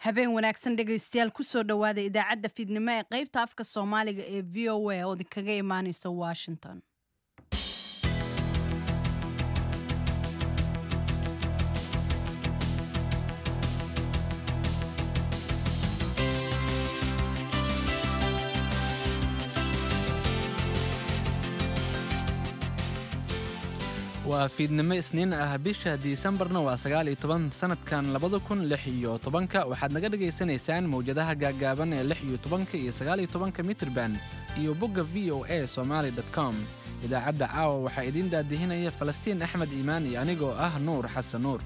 habeen wanaagsan dhegaystayaal kusoo dhowaada idaacadda fiidnimo ee qaybta afka soomaaliga ee v o a oo idinkaga imaaneysa washington waa fiidnimo isniin ah bisha disembarna waa sagaal iyo toban sanadkan labada kun lix iyo tobanka waxaad naga dhagaysanaysaan mawjadaha gaaggaaban ee lix iyo tobanka iyo sagaal iyo tobanka mitrban iyo bogga v o a somaali com idaacadda caawa waxaa idiin daadihinaya falastiin axmed iimaan iyo anigoo ah nuur xasan nuur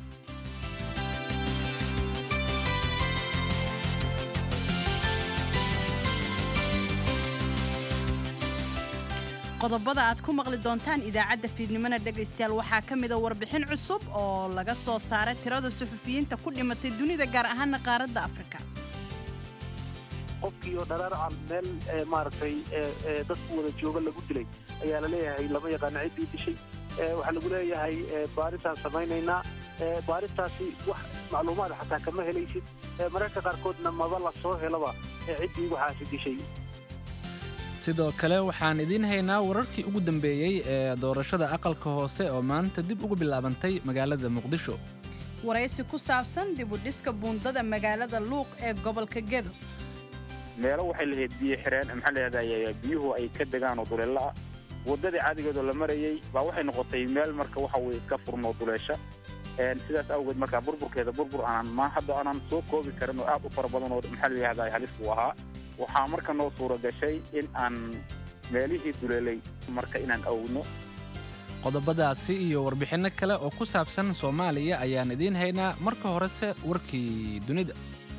qodobada aad ku maqli doontaan idaacadda fiidnimona dhegaystayaal waxaa ka mida warbixin cusub oo laga soo saaray tirada suxufiyiinta ku dhimatay dunida gaar ahaana qaaradda afrika qofkii oo dharaarcan meel maaragtay dadku wada jooga lagu dilay ayaa la leeyahay lama yaqaano ciddii dishay waxaa lagu leeyahay baaritaan samaynaynaa baaristaasi wax macluumaad xataa kama helaysid mararka qaarkoodna maba la soo helaba ciddii waxaasi dishay sidoo kale waxaan idiin haynaa wararkii ugu dambeeyey ee doorashada aqalka hoose oo maanta dib ugu bilaabantay magaalada muqdisho waraysi ku saabsan dib u dhiska buundada magaalada luuq ee gobolka gedo meelo waxay lahayd biyo xireen maxaa lahahday biyuhu ay ka degaan oo duleella ah waddadii caadigeedoo la marayey baa waxay noqotay meel marka waxa weye iska furnoo duleesha sidaas awgeed markaa burburkeeda burbur aanan ma hadda aanan soo koobi karin oo aad u fara badan oo maxaa layahday halis uu ahaa waxaa marka noo suura gashay in aan meelihii duleelay marka inaan awno qodobadaasi iyo warbixinno kale oo ku saabsan soomaaliya ayaan idiin haynaa marka horese warkii dunida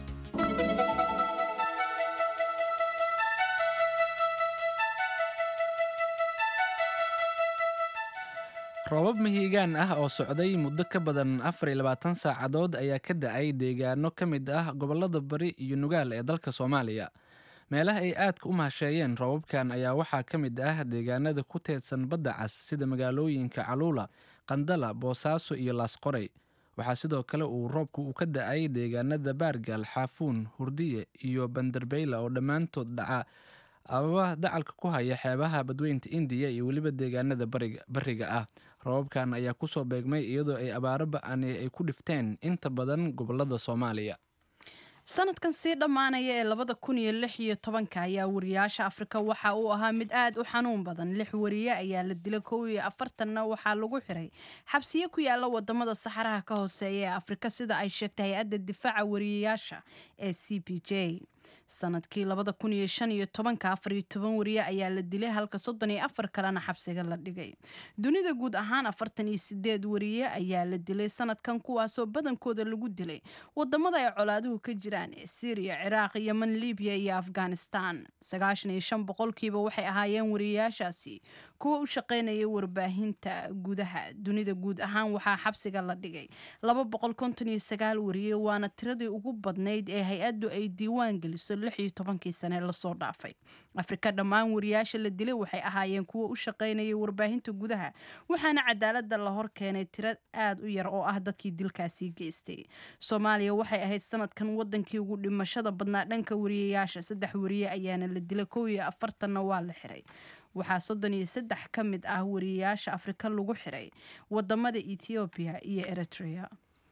roobab mahiigaan ah oo socday muddo ka badan afar iyo labaatan saacadood ayaa ka da-ay deegaano ka mid ah gobollada bari iyo nugaal ee dalka soomaaliya meelaha ay aadka u mahasheeyeen roobabkan ayaa waxaa ka mid ah deegaanada ku teedsan badda cas sida magaalooyinka caluula qandala boosaaso iyo laasqorey waxaa sidoo kale uu roobku uu ka da-ay deegaanada baargaal xaafuun hurdiye iyo banderbeyla oo dhammaantood dhaca ababa dacalka ku haya xeebaha badweynta indiya iyo weliba deegaanada bariga ah roobabkan ayaa kusoo beegmay iyadoo ay abaaro ba-ani ay ku dhifteen inta badan gobolada soomaaliya sanadkan sii dhammaanaya ee labada kun iyo lix iyo tobanka ayaa wariyaasha afrika waxa uu ahaa mid aad u xanuun badan lix wariye ayaa la dilay kow iyo afartanna waxaa lagu xiray xabsiyo ku yaala wadamada saxaraha ka hooseeya ee afrika sida ay sheegtay hay-adda difaaca wariyayaasha ee c p j sanadkii labada kun iyo shan iyo tobanka afar iyo toban wariye ayaa la dilay halka soddon iyo afar kalena xabsiga la dhigay dunida guud ahaan afartan iyo sideed wariye ayaa la dilay sanadkan kuwaasoo badankooda lagu dilay wadamada ay colaaduhu ka jiraan ee syriya ciraaq yeman libiya iyo afghanistan sagaashan iyo shan boqolkiiba waxay ahaayeen wariyayaashaasi kuwa u shaqeynaya warbaahinta gudaha dunida guud ahaan waxaa xabsiga la dhigay laba boqol konton iyo sagaal wariye waana tiradii ugu badnayd ee hay-addu ay diiwaan geliso lix iyo tobankii sane lasoo dhaafay afrika dhammaan wariyaasha la dilay waxay ahaayeen kuwa u shaqeynaya warbaahinta gudaha waxaana cadaalada la hor keenay tiro aad u yar oo ah dadkii dilkaasi geystay soomaaliya waxay ahayd sanadkan wadankii ugu dhimashada badnaa dhanka wariyayaasha saddex wariye ayaana la dilay kow iyo afartanna waa la xiray waxaa soddon iyo saddex ka mid ah wariyayaasha afrika lagu xiray wadamada ethoobiya iyo eritrea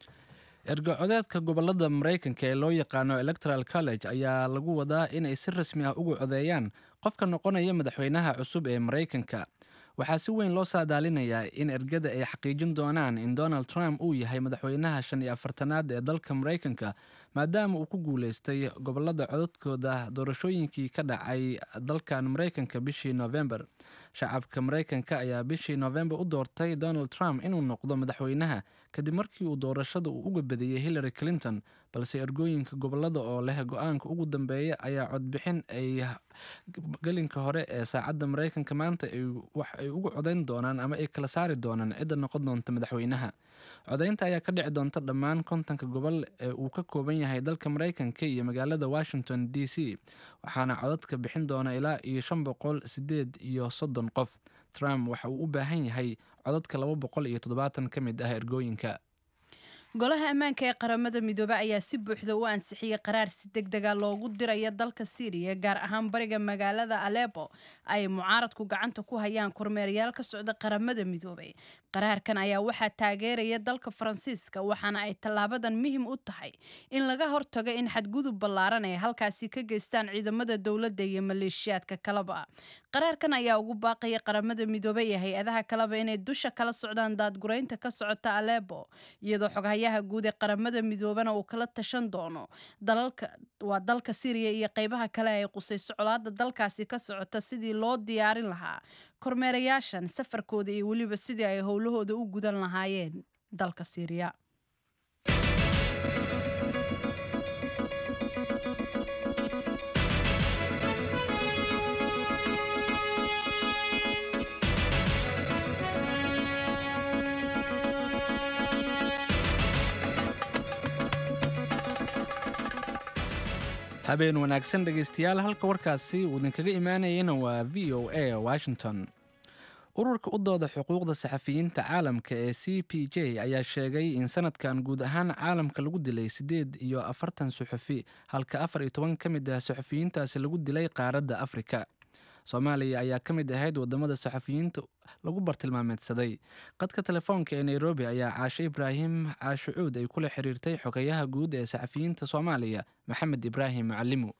ergo-codeedka gobolada maraykanka ee loo yaqaano electoral college ayaa lagu wadaa inay si rasmi ah ugu codeeyaan qofka noqonaya madaxweynaha cusub ee maraykanka waxaa si weyn loo saadaalinayaa in ergada ay xaqiijin doonaan in donald trump uu yahay madaxweynaha shan iyo afartanaad ee dalka maraykanka maadaama uu ku guuleystay gobolada cododkooda doorashooyinkii ka dhacay dalkan maraykanka bishii november shacabka maraykanka ayaa bishii november u doortay donald trump inuu noqdo madaxweynaha kadib markii uu doorashada uu uga badiyey hillary clinton balse ergooyinka gobolada oo leh go-aanka ugu dambeeya ayaa codbixin ay gelinka hore ee saacadda maraykanka maanta wax ay ugu codayn doonaan ama ay kala saari doonaan cidda noqon doonta madaxweynaha codaynta ayaa ka dhici doonta dhammaan kontonka gobol ee uu ka kooban yahay dalka maraykanka iyo magaalada washington d c waxaana codadka bixin doona ilaa iyo shan boqol sideed iyo soddon qof trump waxa uu u baahan yahay codadka laba boqol iyo toddobaatan ka mid ah ergooyinka golaha ammaanka ee qaramada midoobe ayaa si buuxda u ansixiyey qaraar si deg dega loogu dirayo dalka syriya gaar ahaan bariga magaalada alepo ay mucaaradku gacanta ku hayaan kormeerayaal ka socda qaramada midoobey qaraarkan ayaa waxaa taageeraya dalka faransiiska waxaana ay tallaabadan muhim u tahay in laga hortago in xadgudub ballaaran ay halkaasi ka geystaan ciidamada dowladda iyo maleeshiyaadka kaleba qaraarkan ayaa ugu baaqaya qaramada midoobe iyo hay-adaha kaleba inay dusha kala socdaan daadguraynta ka socota alepo iyadoo xoghayaha guud ee qaramada midoobena uu kala tashan doono waa dalka syriya iyo qeybaha kale ay qusayso colaada dalkaasi ka socota sidii loo diyaarin lahaa kormeerayaashan safarkooda iyo weliba sidii ay howlahooda u gudan lahaayeen dalka syriya habeen wanaagsan dhegaystayaal halka warkaasi uu idinkaga imaanayana waa v o a washington ururka u dooda xuquuqda saxafiyiinta caalamka ee c p j ayaa sheegay in sanadkan guud ahaan caalamka lagu dilay siddeed iyo afartan suxufi halka afar iyo toban ka mid ah suxufiyiintaasi lagu dilay qaaradda afrika soomaaliya ayaa ka mid ahayd wadamada saxafiyiinta lagu bartilmaameedsaday qadka telefoonka ee nairobi ayaa caashe ibraahim caashucuud ay kula xiriirtay xogayaha guud ee saxafiyiinta soomaaliya maxamed ibraahim macalimu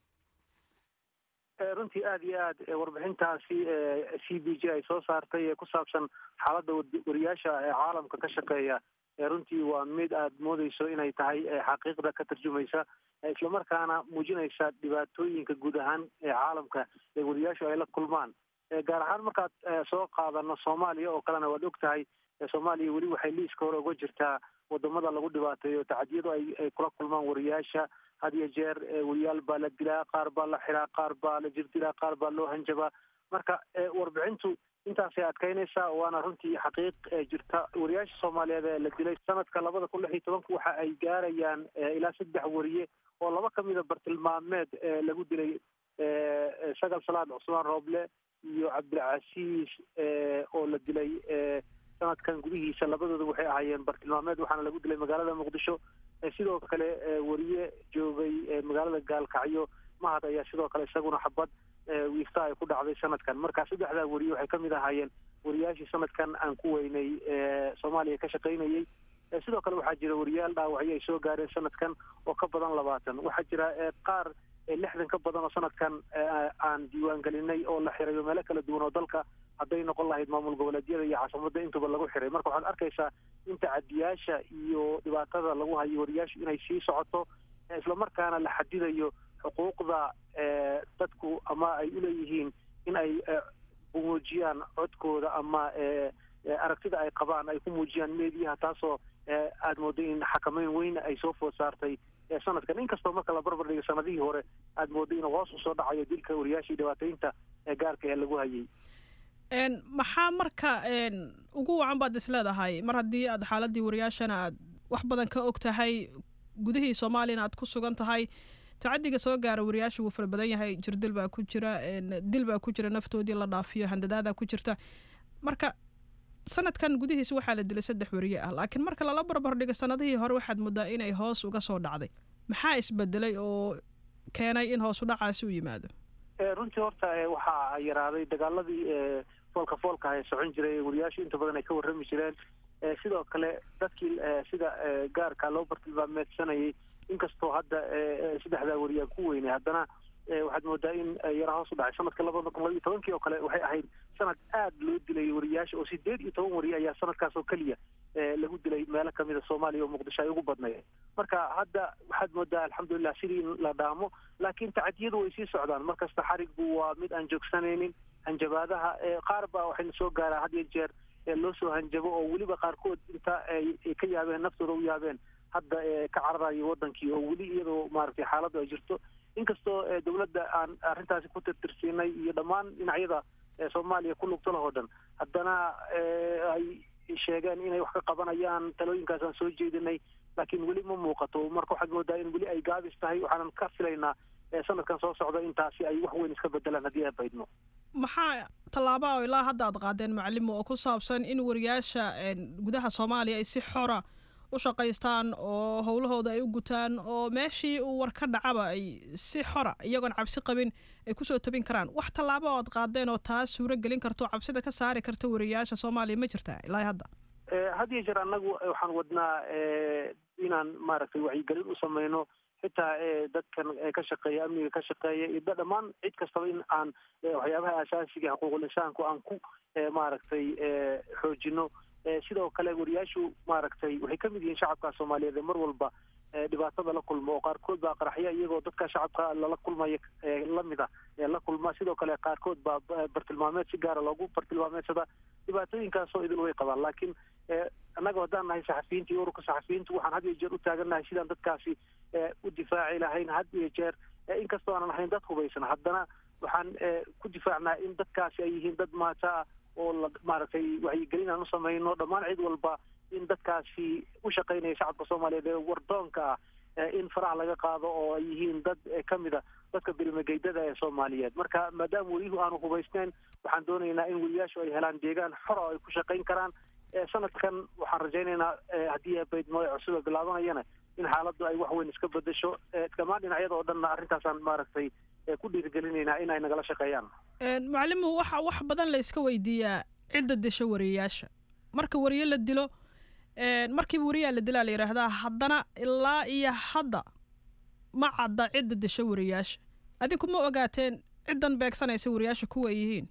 runtii aada iyo aad warbixintaasi c b j ay soo saartay ee ku saabsan xaaladda wariyaasha caalamka ka shaqeeya runtii waa mid aad moodeyso inay tahay xaqiiqda ka tarjumaysa islamarkaana muujinaysa dhibaatooyinka guud ahaan ee caalamka ee wariyaashu ay la kulmaan gaar ahaan markaad soo qaadano soomaaliya oo kalena waad og tahay soomaaliya weli waxay liiska hore uga jirtaa wadamada lagu dhibaateeyo tacadiyadu ay ay kula kulmaan wariyaasha had iyo jeer wariyaal baa la dilaa qaar baa la xiraa qaar baa la jirdilaa qaar baa loo hanjabaa marka warbixintu intaasay adkeynaysaa waana runtii xaqiiq jirta wariyaasha soomaaliyeed ee la dilay sanadka labada kun lix iyo tobanka waxa ay gaarayaan ilaa saddex wariye oo laba kamida bartilmaameed lagu dilay sagal salaad cusmaan rooble iyo cabdilcasiis oo la dilay sanadkan gudihiisa labadooda waxay ahaayeen bartilmaameed waxaana lagu dilay magaalada muqdisho sidoo kale wariye joogay magaalada gaalkacyo mahad ayaa sidoo kale isaguna xabad wiifta ay ku dhacday sanadkan marka saddexdaa wariye waxay kamid ahaayeen wariyaashii sanadkan aan ku weynay soomaaliya ka shaqaynayay sidoo kale waxaa jira wariyaal dhaawacyo ay soo gaareen sanadkan oo ka badan labaatan waxaa jira qaar lixdan ka badan oo sanadkan aan diiwaan gelinay oo la xirayo meelo kala duwan oo dalka hadday noqon lahayd maamul goboleedyada iyo caasimada intuba lagu xiray marka waxaad arkaysaa in tacadiyaasha iyo dhibaatada lagu hayo wariyaashu inay sii socoto islamarkaana la xadidayo xuquuqda dadku ama ay uleeyihiin in ay muujiyaan codkooda ama aragtida ay qabaan ay ku muujiyaan meediyaha taasoo aada mooday in xakameyn weyn ay soo food saartay sanadkan inkastoo marka la barbar dhigo sanadihii hore aada mooday inuu hoos usoo dhacayo dilka wariyaashii dhibaataynta gaarka ee lagu hayay maxaa marka ugu wacan baad is leedahay mar haddii aad xaaladii wariyaashana aad wax badan ka og tahay gudihii soomaaliyana aad ku sugan tahay tacadiga soo gaara wariyaasha wuu fara badan yahay jirdil baa ku jira dil baa ku jira naftoodii la dhaafiyo handadaadaa ku jirta marka sanadkan gudihiisa waxaa la dilay saddex wariye ah laakiin marka lala barbar dhigo sanadihii hore waxaad moodaa inay hoos uga soo dhacday maxaa isbedelay oo keenay in hoos u dhacaasi u yimaado runtii horta waxaa yaraaday dagaaladii foolka foolka ay socon jiray wariyaashu inta badan ay ka warrami jireen sidoo kale dadkii sida gaarka loo bartilmaameedsanayay inkastoo hadda saddexdaa wariyaa ku weynay haddana waxaad moodaa in yara hoos u dhacay sanadka labada kun labaiyo tobankii oo kale waxay ahayd sanad aad loo dilay wariyaasha oo sideed iyo toban wariye ayaa sanadkaas oo keliya lagu dilay meelo kamida soomaaliya oo muqdisho ay ugu badnayd marka hadda waxaad moodaa alxamdulilah sidii in la dhaamo laakiin tacadiyadu way sii socdaan markasta xariggu waa mid aan joogsanaynin hanjabaadaha qaar baa waxayna soo gaaraa had iyo jeer loo soo hanjabo oo weliba qaarkood inta ay ka yaabeen naftooda u yaabeen hadda ka cararayo wadankii oo weli iyadoo maaragtay xaaladdu ay jirto inkastoo dowladda aan arrintaasi ku tirtirsiinay iyo dhammaan dhinacyada soomaaliya ku lugto lahoo dhan haddana ay sheegeen inay wax ka qabanayaan talooyinkaas aan soo jeedinay laakiin weli ma muuqato marka waxaad moodaa in weli ay gaabis tahay waxaanan ka filaynaa sanadkan soo socda intaasi ay wax weyn iska bedelaan haddii ay baydno maxaa tallaaba oo ilaa hadda aad qaadeen macalimo oo ku saabsan in wariyaasha gudaha soomaaliya ay si xora u shaqaystaan oo howlahooda ay u gutaan oo meeshii uu war ka dhacaba ay si xora iyagoon cabsi qabin ay kusoo tabin karaan wax tallaabo ood qaadeen oo taas suuro gelin karto oo cabsida ka saari karta wariyaasha soomaaliya ma jirtaa ilaa hadda had iyo jeer annagu waxaan wadnaa inaan maaragtay wacyigelin u samayno xitaa dadkan ka shaqeeya amniga ka shaqeeya iyo dhammaan cid kastaba in aan waxyaabaha asaasiga xuquuqul insaanku aan ku maaragtay xoojino sidoo kale wariyaashu maaragtay waxay ka mid yihiin shacabka soomaaliyeed ee mar walba dhibaatada la kulma oo qaarkood baa qaraxya iyagoo dadka shacabka lala kulmaya lamid ah la kulma sidoo kale qaarkood baa bartilmaameed si gaara loogu bartilmaameedsada dhibaatooyinkaasoo idil way qabaan laakiin annaga haddaan nahay saxafiyiinta iyo ururka saxafiyiintu waxaan had iyo jeer u taagannahay sidaan dadkaasi u difaaci lahayn had iyo jeer inkastoo aanan ahayn dad hubaysan haddana waxaan ku difaacnaa in dadkaasi ay yihiin dad maata ah oo la maaragtay wacyigelin aan u samayno dhammaan cid walba in dadkaasi u shaqaynaya shacabka soomaaliyeed ee wardoonka ah in faraha laga qaado oo ay yihiin dad ka mid a dadka bilmageydada ee soomaaliyeed marka maadaama weliyuhu aanu hubaysnayn waxaan doonaynaa in weliyaashu ay helaan deegaan xora oo ay ku shaqayn karaan sanadkan waxaan rajaynaynaa haddii baydmo cusuba bilaabanayana in xaaladdu ay wax weyn iska bedesho dhammaan dhinacyada oo dhanna arrintaasaan maaragtay ku dhiirigelinaynaa in ay nagala shaqeeyaan macalimu waxa wax badan la iska weydiiyaa cidda disha wariyayaasha marka wariye la dilo markiiba wariyaa la dilaa la yidhaahdaa haddana ilaa iyo hadda ma cadda cidda disha wariyaasha adinku ma ogaateen ciddan beegsanaysa wariyaasha kuwa ay yihiin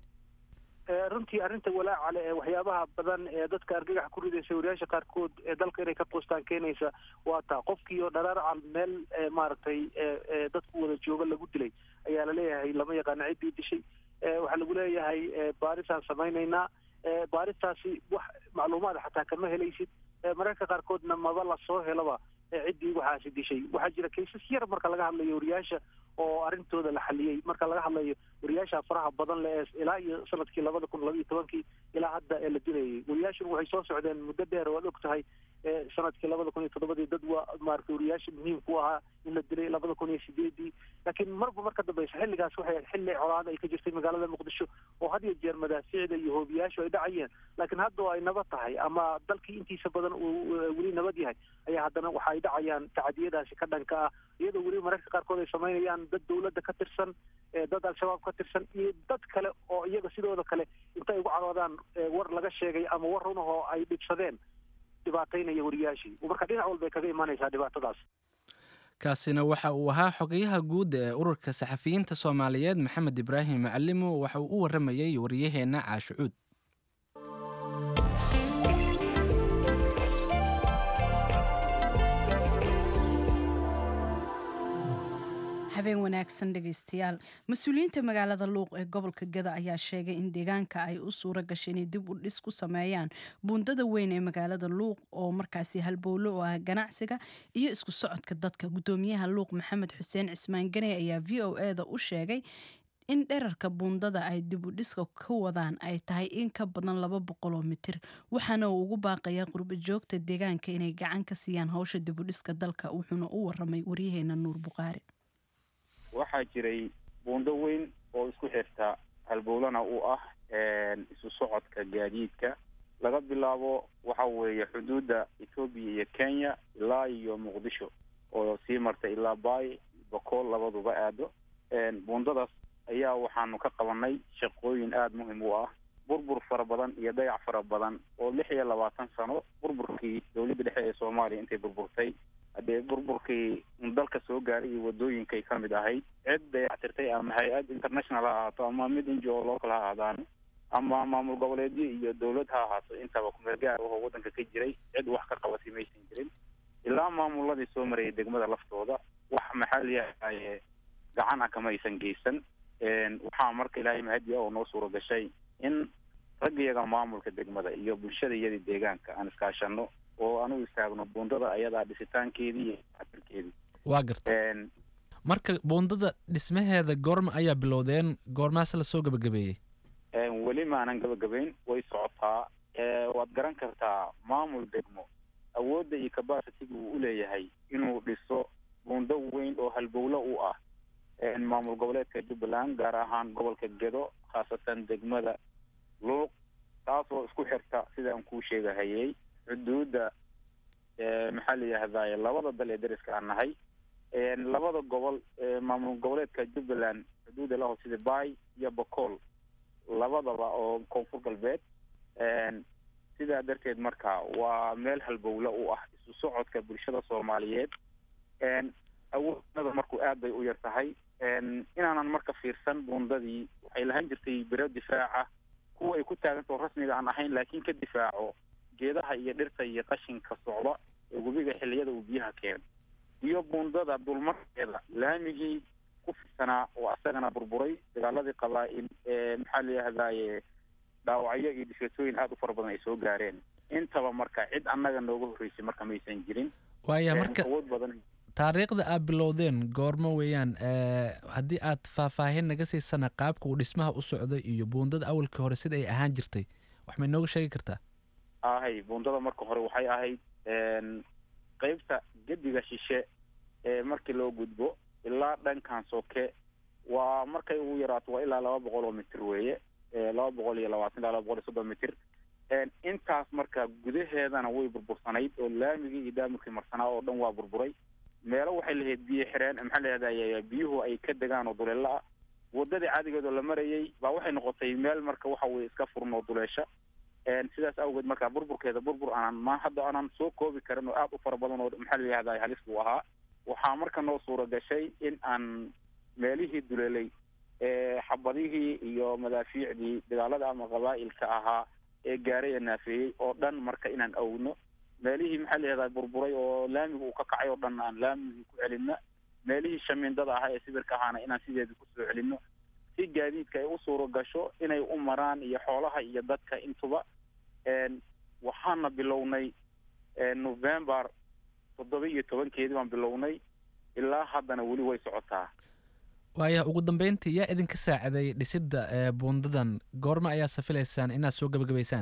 runtii arrinta walaacale ee waxyaabaha badan ee dadka argagax ku ridaysa wariyaasha qaarkood ee dalka inay ka quustaan keenaysa waa taa qofkii oo dharaarcal meel maaragtay dadku wada jooga lagu dilay ayaa laleeyahay lama yaqaano ciddii dishay waxaa lagu leeyahay baarisaan samaynaynaa baaristaasi wax macluumaad xataa kama helaysid mararka qaarkoodna maba lasoo helaba ciddii waxaasi dishay waxaa jira kaysas yar marka laga hadlayo wariyaasha oo arrintooda la xaliyey marka laga hadlayo wariyaasha faraha badan le ilaa iyo sanadkii labada kun laba iyo tobankii ilaa hadda ee la dilayay wariyaashuna waxay soo socdeen muddo dheer waad og tahay sanadkii labada kun iyo toddobadii dad waa maaragtay wariyaasha muhiimku ahaa in la dilay labada kun iyo sideedii laakiin marba marka dambeysa xilligaas waxay xilli colaad ay ka jirtay magaalada muqdisho oo had iyo jeer madaafiicda iyo hoobiyaashu ay dhacayeen laakiin hadda oo ay nabad tahay ama dalkii intiisa badan uu weli nabad yahay ayaa haddana waxa ay dhacayaan tacadiyadaasi ka dhanka ah iyadoo weli mararka qaarkood ay samaynayaan dad dawladda ka tirsan dad al-shabaab ka tirsan iyo dad kale oo iyaga sidooda kale inta ay ugu caroodaan war laga sheegay ama war runahoo ay dhibsadeen dhibaataynaya wariyaashii marka dhinac walbay kaga imaanaysaa dhibaatadaas kaasina waxa uu ahaa xogayaha guud ee ururka saxafiyiinta soomaaliyeed maxamed ibraahim macalimo waxa uu u waramayey wariyaheenna caashucuud habeen wanaagsan dhegaystayaal mas-uuliyiinta magaalada luuq ee gobolka gada ayaa sheegay in deegaanka ay u suura gashay inay dib u dhis ku sameeyaan buundada weyn ee magaalada luuq oo markaasi halbowlo oo ah ganacsiga iyo isku socodka dadka gudoomiyaha luuq maxamed xuseen cismaan ganey ayaa v o e da u sheegay in dherarka buundada ay dib u dhiska ka wadaan ay tahay in ka badan laba boqoloo mitir waxaana uu ugu baaqayaa qurbo joogta deegaanka inay gacan ka siiyaan howsha dib u dhiska dalka wuxuuna u waramay waryaheena nuur buqaari waxaa jiray buundo weyn oo isku xirta halbowlana u ah isu socodka gaadiidka laga bilaabo waxa weeye xuduudda etoobiya iyo kenya ilaa iyo muqdisho oo sii marta ilaa baay bakool labaduba aado buundadaas ayaa waxaanu ka qabanay shaqooyin aada muhim u ah burbur fara badan iyo dayac fara badan oo lix iyo labaatan sano burburkii dowladda dhexe ee soomaaliya intay burburtay haddee burburkii dalka soo gaaray iyo wadooyinkay ka mid ahayd cid dayactirtay ama hay-ad international ha ahaato ama mid injo local ha ahaadaan ama maamul goboleedyo iyo dowlad ha ahaato intaba kumeel gaar ahoo waddanka ka jiray cid wax ka qabatay maysan jirin ilaa maamuladii soo marayay degmada laftooda wax maxaa layahaye gacan ah kama aysan geysan waxaa marka ilaahay mahadiya oo noo suura gashay in raggiyaga maamulka degmada iyo bulshada iyadii deegaanka aan iskaashano oo anugu istaagno buundada ayadaa dhisitaankeedii iyo atirkeedii waa garta marka buundada dhismaheeda goorma ayaa bilowdeen goormaase lasoo gabagabeeyey weli maanan gabagabayn way socotaa waad garan kartaa maamul degmo awoodda iyo capacitiga uu uleeyahay inuu dhiso buundo weyn oo halbowlo u ah maamul goboleedka jubbaland gaar ahaan gobolka gedo khaasatan degmada luuq taasoo isku xirta sidaan kuu sheegahayey xuduudda maxaa la yihahdaye labada dal ee dariska aan nahay labada gobol maamul goboleedka jubbaland xuduuda laho sida bay iyo bocool labadaba oo koonfur galbeed sidaa darteed marka waa meel halbowle u ah isu socodka bulshada soomaaliyeed awoodnada marku aad bay u yar tahay inaanan marka fiirsan buundadii waxay lahaan jirtay biro difaaca kuwa ay ku taagantao rasmiga aan ahayn laakiin ka difaaco geedaha iyo dhirta iyo qashinka socda ee webiga xilliyada uu biyaha keeno iyo buundada dulmarkeeda laamigii ku fidsanaa oo asagana burburay dagaaladii qabaa-il ee maxaa la yihahdaye dhaawacyo iyo dhifatooyin aada u fara badan ay soo gaareen intaba marka cid annaga nooga horreysay marka maysan jirin waaya marka awood badan taariikhda aad bilowdeen goormo weeyaan haddii aad faahfaahin naga siisana qaabka uu dhismaha u socday iyo buundada awalkii hore sida ay ahaan jirtay wax may nooga sheegi kartaa ahay buundada marka hore waxay ahayd qeybta gediga shishe ee markii loo gudbo ilaa dhankan soke waa markay ugu yaraato waa ilaa laba boqol oo mitir weeye laba boqol iyo labaatan ilaa laba boqol iyo soddon mitir intaas marka gudaheedana way burbursanayd oo laamigii iyo daamurkii marsanaa oo dhan waa burburay meelo waxay lahayd biyo xireen maxaa la yihahdaye biyuhu ay ka degaan oo duleelo ah wadadii caadigeedoo la marayay baa waxay noqotay meel marka waxa weye iska furan oo duleesha sidaas awgeed marka burburkeeda burbur aanan ma hadda aanan soo koobi karin oo aada u fara badan oo maxaa la yihahdaye halis buu ahaa waxaa marka noo suura gashay in aan meelihii duleelay xabadihii iyo madaafiicdii dagaalada ama qabaa'ilka ahaa ee gaaray ee naafeeyey oo dhan marka inaan awno meelihii maxaa la yihahdaa burburay oo laamiga uu ka kacay oo dhan aan laamigii ku celinno meelihii shamiindada ahaa ee sibirka ahaana inaan sideedii kusoo celinno si gaadiidka ay u suuro gasho inay u maraan iyo xoolaha iyo dadka intuba waxaana bilownay november toddoba iyo tobankeedii baan bilownay ilaa haddana weli way socotaa waaya ugu dambeyntii yaa idinka saaciday dhisidda buundadan goorma ayaa safilaysaan inaad soo gebagabaysaan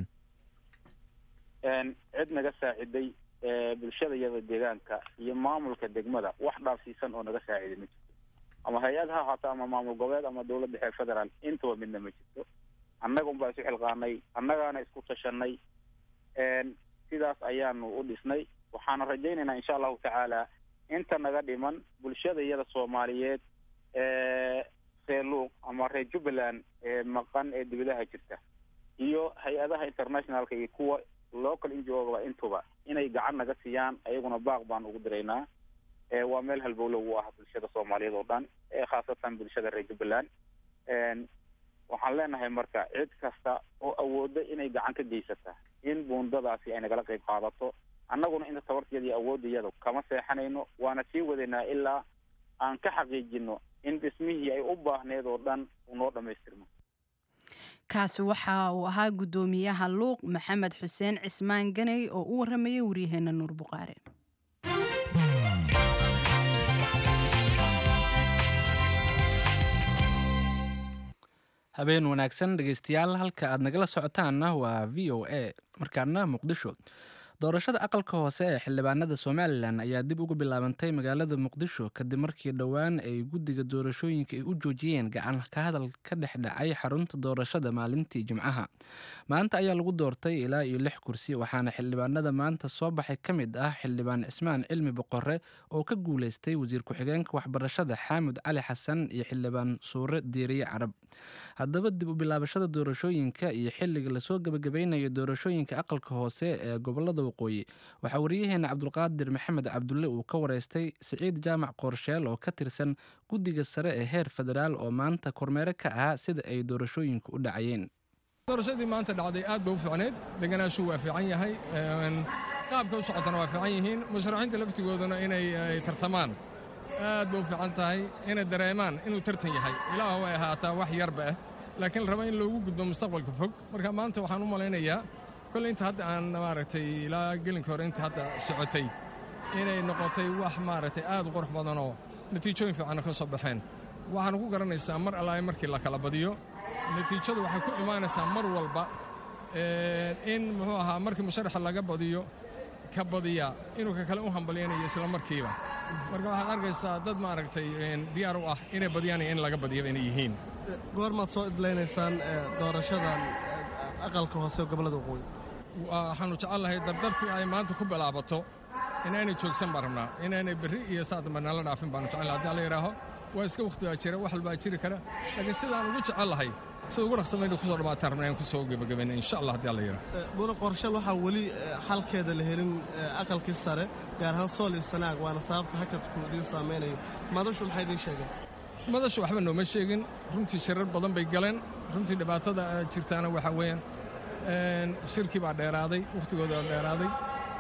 cid naga saaciday bulshada iyada deegaanka iyo maamulka degmada wax dhaafsiisan oo naga saaciday ma jirto ama hay-ad ha ahaato ama maamul goboleed ama dowladda dhexe federaal intaba midna ma jirto annaga unbaa isu xilqaanay annagaana isku tashanay sidaas ayaanu u dhisnay waxaana rajaynaynaa insha allahu tacaala inta naga dhiman bulshada iyada soomaaliyeed reer luuq ama reer jubbaland ee maqan ee dibadaha jirta iyo hay-adaha internationalka iyo kuwa local injoogaba intuba inay gacan naga siiyaan ayaguna baaq baan ugu diraynaa waa meel halbowlo u ah bulshada soomaaliyeed oo dhan khaasatan bulshada reer jubbaland waxaan leenahay marka cid kasta oo awooda inay gacan ka geysata in buundadaasi ay nagala qayb qaadato annaguna inta tabartiyada iyo awoodayada kama seexanayno waana sii wadaynaa ilaa aan ka xaqiijino in dhismihii ay u baahneed oo dhan uu noo dhammaystirmo kaasi waxa uu ahaa guddoomiyaha luuq maxamed xuseen cismaan ganey oo u waramayay waryaheena nuur buqaare habeen wanaagsan dhegeystayaal halka aad nagala socotaanna waa v o a markaana muqdisho doorashada aqalka hoose ee xildhibaanada somalilan ayaa dib ugu bilaabantay magaalada muqdisho kadib markii dhowaan ay guddiga doorashooyinka ay u joojiyeen gacan ka hadal ka dhex dhacay xarunta doorashada maalintii jimcaha maanta ayaa lagu doortay ilaa iyo lix kursi waxaana xildhibaanada maanta soo baxay ka mid ah xildhibaan cismaan cilmi boqore oo ka guuleystay wasiir ku-xigeenka waxbarashada xaamud cali xasan iyo xildhibaan suure diiriye carab haddaba dib u bilaabashada doorashooyinka iyo xilliga lasoo gebagabeynayo doorashooyinka aqalka hoose ee gobolada waqooyi waxaa wariyaheena cabdulqaadir maxamed cabdulle uu ka wareystay siciid jaamac qoorsheel oo ka tirsan guddiga sare ee heer federaal oo maanta kormeere ka ahaa sida ay doorashooyinku u dhacayeen doorashadii maanta dhacday aad bay u fiicneed deganaashu waa fiican yahay qaabka u socotana waa fiican yihiin musharaxiinta laftigooduna inay tartamaan aad bay u fiican tahay inay dareemaan inuu tartan yahay ilaah way ahaataa wax yarba ah laakiin la raba in loogu gudbo mustaqbalka fog marka maanta waxaan u malaynayaa kolley inta hadda aan maaragtay ilaa gelinka hore inta hadda socotay inay noqotay wax maaragtay aad u qurux badanoo natiijooyin fiicanna ka soo baxeen waxaana ku garanaysaa mar allaay markii la kala badiyo natiijadu waxay ku imaanaysaa mar walba in muxuu ahaa markii musharaxa laga badiyo ka badiya inuu ka kale u hambalyaynayo isla markiiba marka waxaad arkaysaa dad maaragtay diyaar u ah inay badiyaan iyo in laga badiyo inay yihiin goormaad soo idlaynaysaan doorashadan aqalka hoose gobollada waqooyi waxaannu jecelnahay dardartii ay maanta ku bilaabato inaanay joogsan baan rabnaa inaanay berri iyo saadamba nala dhaafin baanu jecel haddii alla yidhaaho waa iska wakhti baa jira wax walbaa jiri kara laakiin sidaan ugu jecel lahay sida ugu dhaqsamayna kusoo dhamaataan rabnaa inaan kusoo gebagabayna insha allah haddii alla yidhaaho muna qorshe waxaa weli xalkeeda la helin aqalkii sare gaar ahaan sool iyo sanaag waana sababta hakadku idiin saamaynayo madashu maxay idiin sheegeen madashu waxba nooma sheegin runtii shirar badan bay galeen runtii dhibaatada jirtaana waxaa weeyaan shirkii baa dheeraaday wakhtigooda baa dheeraaday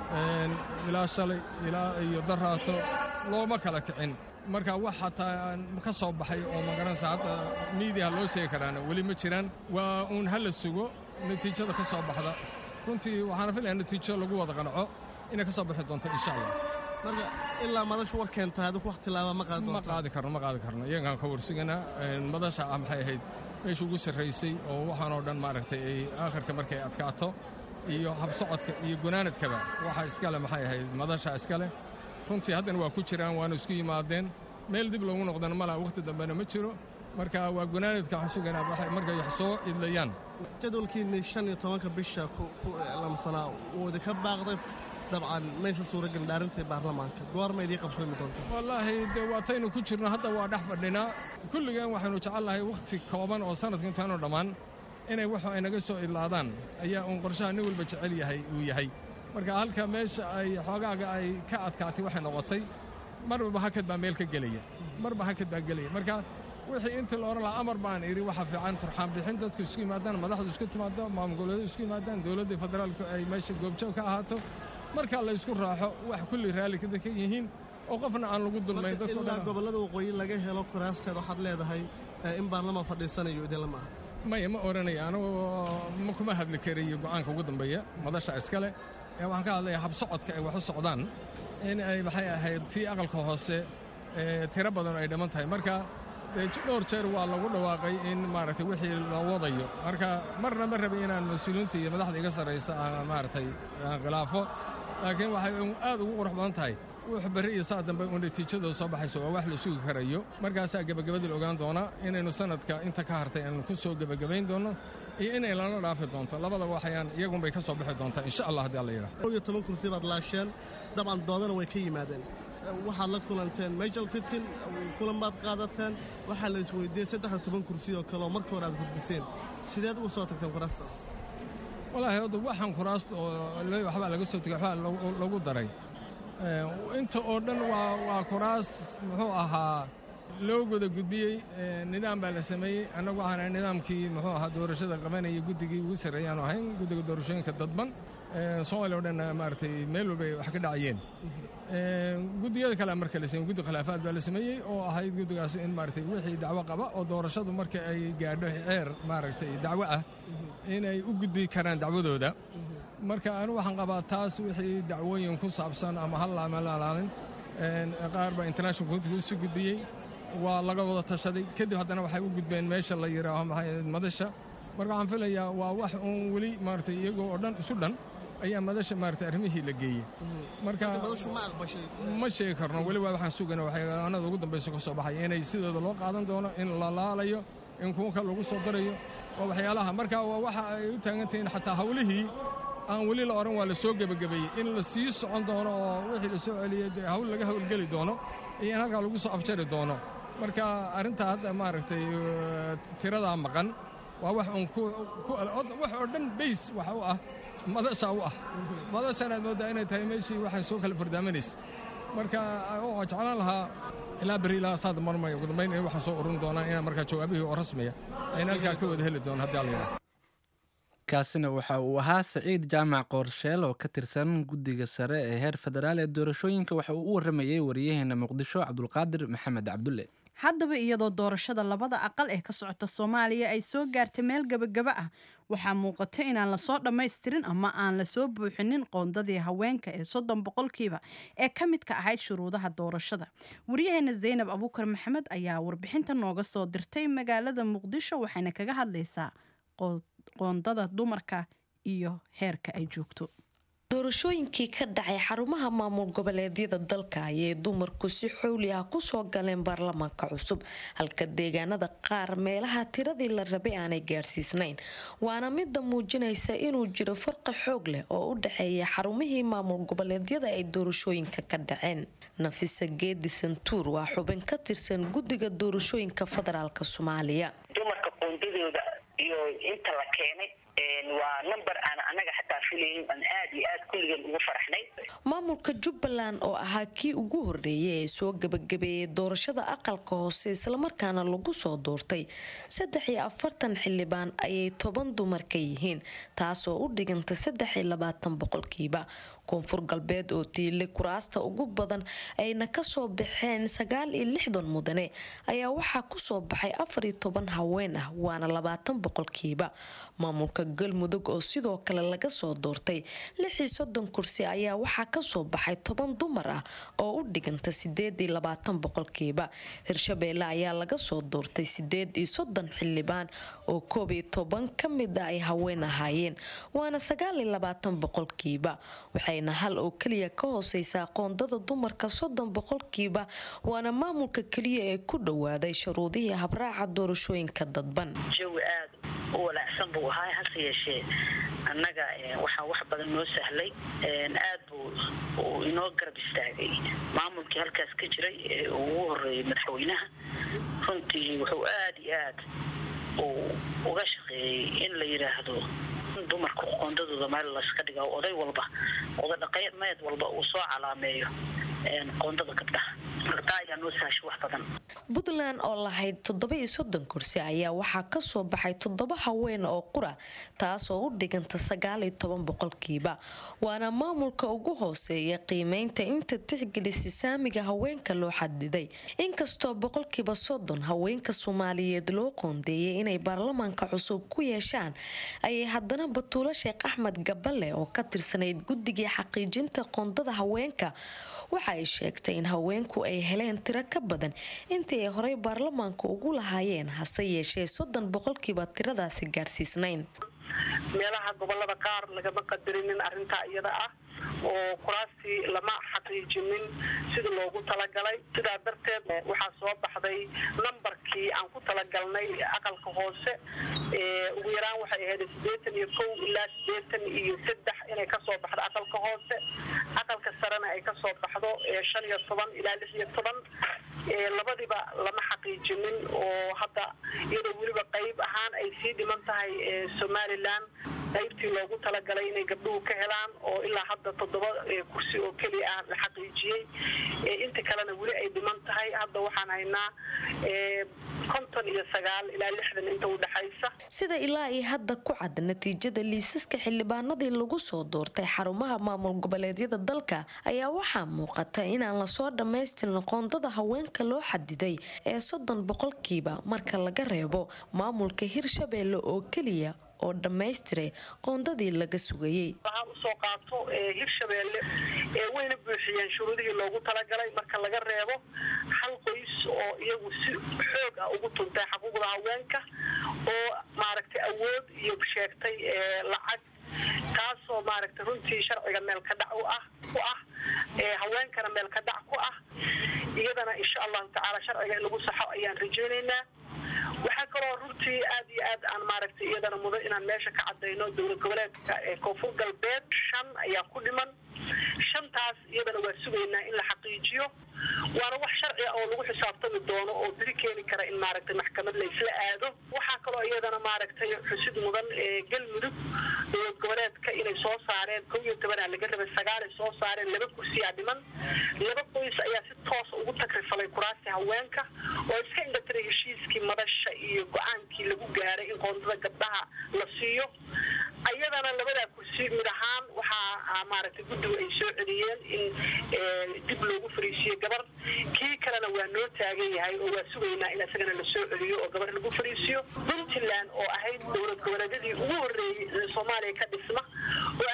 ilaa shalay ilaa iyo daraato looma kala kicin marka wax xataa ka soo baxay oo magaranaysa hadda miidiyaha loo sheegi karaana weli ma jiraan waa uun ha la sugo natiijada ka soo baxda runtii waxaana filayaa natiijo lagu wada qanco inay ka soo bixi doonto insha allah marka ilaa madashu war keenta adigu wax tilaaba ma qaadi ma qaadi karno ma qaadi karno iyagaan ka warsuganaa madasha ah maxay ahayd meesha ugu sarraysay oo waxaanoo dhan maaragtay ay aakhirka markay adkaato iyo habsocodka iyo gunaanadkaba waxa iskale maxay ahayd madasha iskale runtii haddana waa ku jiraan waana isku yimaadeen meel dib loogu noqdana malaa wakhti dambena ma jiro marka waa gunaanadka waxaan sugaynaa markay wax soo idlayaan jadwalkiinni shan iyo tobanka bisha ku lamsanaa wuu idinka baaqday dabcan maysa suuragelin dhaarintii baarlamaanka goorma idii qabsoomi doonta wallaahi dee waataynu ku jirno hadda waa dhex fadhinaa kulligeen waxaynu jecel lahay wakhti kooban oo sanadka intaanu dhammaan inay waxu ay naga soo idlaadaan ayaa uun qorshaha nin walba jecel yahay uu yahay marka halka meesha ay xoogaaga ay ka adkaatay waxay noqotay marba hakad baa meel ka gelaya marba hakad baa gelaya marka wixii intii la odhan lahaa amar baan idhi waxa fiican turxaan bixin dadku isku yimaadaan madaxdu isku timaado maamul goboleedu isku yimaadaan dowladda federaalku ay meesha goobjoog ka ahaato marka la isku raaxo wax kulli raalli ka dadka yihiin oo qofna aan lagu dulmayn ilaa gobollada waqooyi laga helo kuraasteed waxaad leedahay in baarlamaan fadhiisanayo idinla maaha maya ma odhanaya anugu ma kuma hadli karayo go'aanka ugu dambeeya madasha iskale ee waxaan ka hadlayaa habsocodka ay wax u socdaan in ay maxay ahayd tii aqalka hoose tiro badan ay dhamman tahay marka dhowr jeer waa lagu dhawaaqay in maaragtay wixii la wadayo marka marna ma rabay inaan mas-uuliyiinta iyo madaxda iga sarraysa aan maaragtay aan khilaafo laakiin waxay aad ugu qurux badan tahay wux berri iyo saa dambe u natiijada soo baxayso waa wax la sugi karayo markaasaa gebagabadii la ogaan doonaa inaynu sanadka inta ka hartay aanu ku soo gebagabayn doonno iyo inay lala dhaafi doonto labada waxayaan iyagunbay ka soo bixi doontaa insha allah haddii alla yidhaha kow iyo toban kursi baad laasheen dabcan doodana way ka yimaadeen waxaad la kulanteen majal fitin kulan baad qaadateen waxaa la isweydiiyey saddex iyo toban kursi oo kale oo marka hore aad gudbiseen sideed uga soo tagteen kuraastaas wallaahi hadda waxaan kuraasta oo waxbaa laga soo tegay waxbaa lagu daray inta oo dhan waa waa kuraas muxuu ahaa loo guda gudbiyey nidaam baa la sameeyey annagu waxaan ahay nidaamkii muxuu ahaa doorashada qabanaya guddigii ugu sarreeyaanu ahayn guddiga doorashooyinka dadban soomaaliya o dhan maaragtay meel walba ay wax ka dhacayeen guddiyada kale marka la sameeyey guddi khilaafaad baa la sameeyey oo ahayd guddigaas in maaragtay wixii dacwo qaba oo doorashadu marka ay gaadho heer maaragtay dacwo ah inay u gudbi karaan dacwadooda marka anu waxaan qabaa taas wixii dacwooyin ku saabsan ama hal ama lalaalin qaar baa international community usu gudbiyey waa laga wada tashaday kadib haddana waxay u gudbeen meesha la yidhaaho maxay madasha marka waxaan filayaa waa wax uun weli maaragtay iyagoo oo dhan isu dhan ayaa madasha maaragtay arrimihii la geeyey marka ma sheegi karno weli waa waxaan sugana waxyaanada ugu dambaysa ka soo baxaya inay sidooda loo qaadan doono in la laalayo in kuwa kale lagu soo darayo waa waxyaalaha marka waa waxa ay u taagan tahiin xataa hawlihii aan weli la odhan waa la soo gebagabeeyey in la sii socon doono oo wixii la soo celiyey dee hawl laga hawlgeli doono iyo in halkaa lagu soo afjari doono marka arrintaa hadda maaragtay tiradaa maqan waa wax uun wax oo dhan bays waxa u ah madasha u ah madashan aad mooddaa inay tahay meeshii waxay soo kala fardaamanaysa marka waa jeclaan lahaa ilaa beri ilaa saad marmay ugu dambayn in waxaan soo ururin doonaan inaan markaa jawaabihii oo rasmiya ayna halkaa ka wada heli doono haddii alla yidhaha kaasina waxa uu ahaa saciid jaamac qoorsheel oo ka tirsan guddiga sare ee heer federaal ee doorashooyinka waxa uu u waramayey wariyaheena muqdisho cabdulqaadir maxamed cabdulle haddaba iyadoo doorashada labada aqal ee ka socota soomaaliya ay soo gaartay meel gebagaba ah waxaa muuqata inaan lasoo dhammaystirin ama aan lasoo buuxinin qoondadii haweenka ee soddon boqolkiiba ee ka midka ahayd shuruudaha doorashada waryaheena zaynab abuukar maxamed ayaa warbixinta nooga soo dirtay magaalada muqdisho waxayna kaga hadlaysaa qoondada dumarka iyo heerka ay joogto doorashooyinkii ka dhacay xarumaha maamul goboleedyada dalka ayay dumarku si xowli ah kusoo galeen baarlamaanka cusub halka deegaanada qaar meelaha tiradii la rabay aanay gaadhsiisnayn waana mida muujinaysa inuu jiro farqi xoog leh oo u dhexeeya xarumihii maamul goboleedyada ay doorashooyinka ka dhaceen nafisa geedi santuur waa xubin ka tirsan guddiga doorashooyinka federaalk soomaaliya dumarka qoondadooda iyo inta la keenay waa number aan anaga xataa filayn aan aad iyo aad kulligeen ugu faraxnay maamulka jubbaland oo ahaa kii ugu horeeyay ee soo gabagabeeyay doorashada aqalka hoose islamarkaana lagu soo doortay saddex iyo afartan xildhibaan ayay toban dumar ka yihiin taasoo u dhiganta saddex iyo labaatan boqolkiiba koonfur galbeed oo tiilay kuraasta ugu badan ayna kasoo baxeen sagaal iyo lixdan mudane ayaa waxaa kusoo baxay afar iyo toban haween ah waana labaatan boqolkiiba maamulka galmudug oo sidoo kale laga soo doortay lix iyo soddon kursi ayaa waxaa kasoo baxay toban dumar ah oo u dhiganta sideed iyo labaatan boqolkiiba hirshabeelle ayaa laga soo doortay sideed iyo soddon xildhibaan oo koob iyo toban ka mid a ay haween ahaayeen waana sagaal iyo labaatan boqolkiiba waxayna hal oo keliya ka hooseysaa qoondada dumarka soddon boqolkiiba waana maamulka keliya ee ku dhowaaday shuruudihii habraaca doorashooyinka dadban jawi aad u walaacsan buu ahaa hase yeeshee annaga waxaa wax badan noo sahlay aad buu uu inoo garab istaagay maamulkii halkaas ka jiray ee ugu horeeyay madaxweynaha runtii wuxuu aad iyo aad uu uga shaqeeyey in la yidhaahdo dumarka qoondadooda meel layska dhiga oday walba oday dhaqameed walba uu soo calaameeyo qoondada gabdhaha gabdhaha ayaa noo sahashay wax badan puntland oo lahayd toddoba iyo soddon kursi ayaa waxaa kasoo baxay toddoba haween oo qura taasoo u dhiganta sagaal iyo toban boqolkiiba waana maamulka ugu hooseeya qiimeynta inta tixgelisa saamiga haweenka loo xadiday inkastoo boqolkiiba soddon haweenka soomaaliyeed loo qoondeeyay inay baarlamaanka cusub ku yeeshaan ayay haddana batuulo sheekh axmed gaballe oo ka tirsanayd guddigii xaqiijinta qoondada haweenka waxa ay sheegtay in haweenku ay heleen tiro ka badan intii ay horey baarlamaanka ugu lahaayeen hase yeeshee soddon boqolkiiba tiradaasi gaarsiisnayn meelaha gobolada qaar lagama qadarinin arrintaa iyada ah oo kuraastii lama xaqiijinin sida loogu talagalay sidaa darteed waxaa soo baxday nambarkii aan ku talagalnay aqalka hoose ugu yaraan waxay ahayd sideetan iyo kow ilaa sideetan iyo saddex inay kasoo baxdo aqalka hoose aqalka sarena ay kasoo baxdo shan iyo toban ilaa lix iyo toban labadiba lama xaqiijinin oo hadda iyadoo weliba qayb ahaan ay sii dhiman tahay somalilan qaybtii loogu talagalay inay gabdhuhu ka helaan oo ilaa hadda toddoba kursi oo keliya ah la xaqiijiyey inta kalena weli ay dhiman tahay hadda waxaan haynaa konton iyo sagaal ilaa lixdan inta u dhexaysa sida ilaa iyo hadda ku cad natiijada liisaska xildhibaanadii lagu soo doortay xarumaha maamul goboleedyada dalka ayaa waxaa muuqata inaan lasoo dhammaystirin qoondada haweenka loo xadiday ee soddon boqolkiiba marka laga reebo maamulka hirshabeelle oo keliya oo dhammaystiray qoondadii laga sugayey waxaan usoo qaato hirshabeelle wayna buuxiyeen shuruudihii loogu talagalay marka laga reebo hal qoys oo iyagu si xoog ah ugu tuntay xuquuqda haweenka oo maaragtay awood iyo sheegtay lacag taasoo maaragtay runtii sharciga meel ka dhac u ah ku ah haweenkana meel ka dhac ku ah iyadana insha allahu tacaala sharciga in lagu saxo ayaan rajaynaynaa waxaa kaloo runtii aad iyo aad aan maaragtay iyadana mudan inaan meesha ka cadayno dowlad goboleedka ee koonfur galbeed shan ayaa ku dhiman shantaas iyadana waa sugaynaa in la xaqiijiyo waana wax sharci ah oo lagu xisaabtami doono oo beri keeni kara in maaragtay maxkamad la isla aado waxaa kaloo iyadana maaragtay xusid mudan ee galmudug dowlad goboleedka inay soo saareen kow iyo tobanaa laga rabay sagaalay soo saareen laba kursiyaa dhiman laba qoys ayaa si toosa ugu takrifalay kuraasti haweenka oo iska indhatiray heshiiskii madasha iyo go-aankii lagu gaaray in qoondada gabdhaha la siiyo ayadana labadaa kursi mid ahaan waxaa maaragtay guddigu ay soo celiyeen in dib loogu fariisiyo gabar kii kalena waa noo taagan yahay oo waa sugaynaa in isagana la soo celiyo oo gabar lagu fariisiyo puntland oo ahayd dowlad goboleedyadii ugu horreeyey soomaaliya ka dhisma oo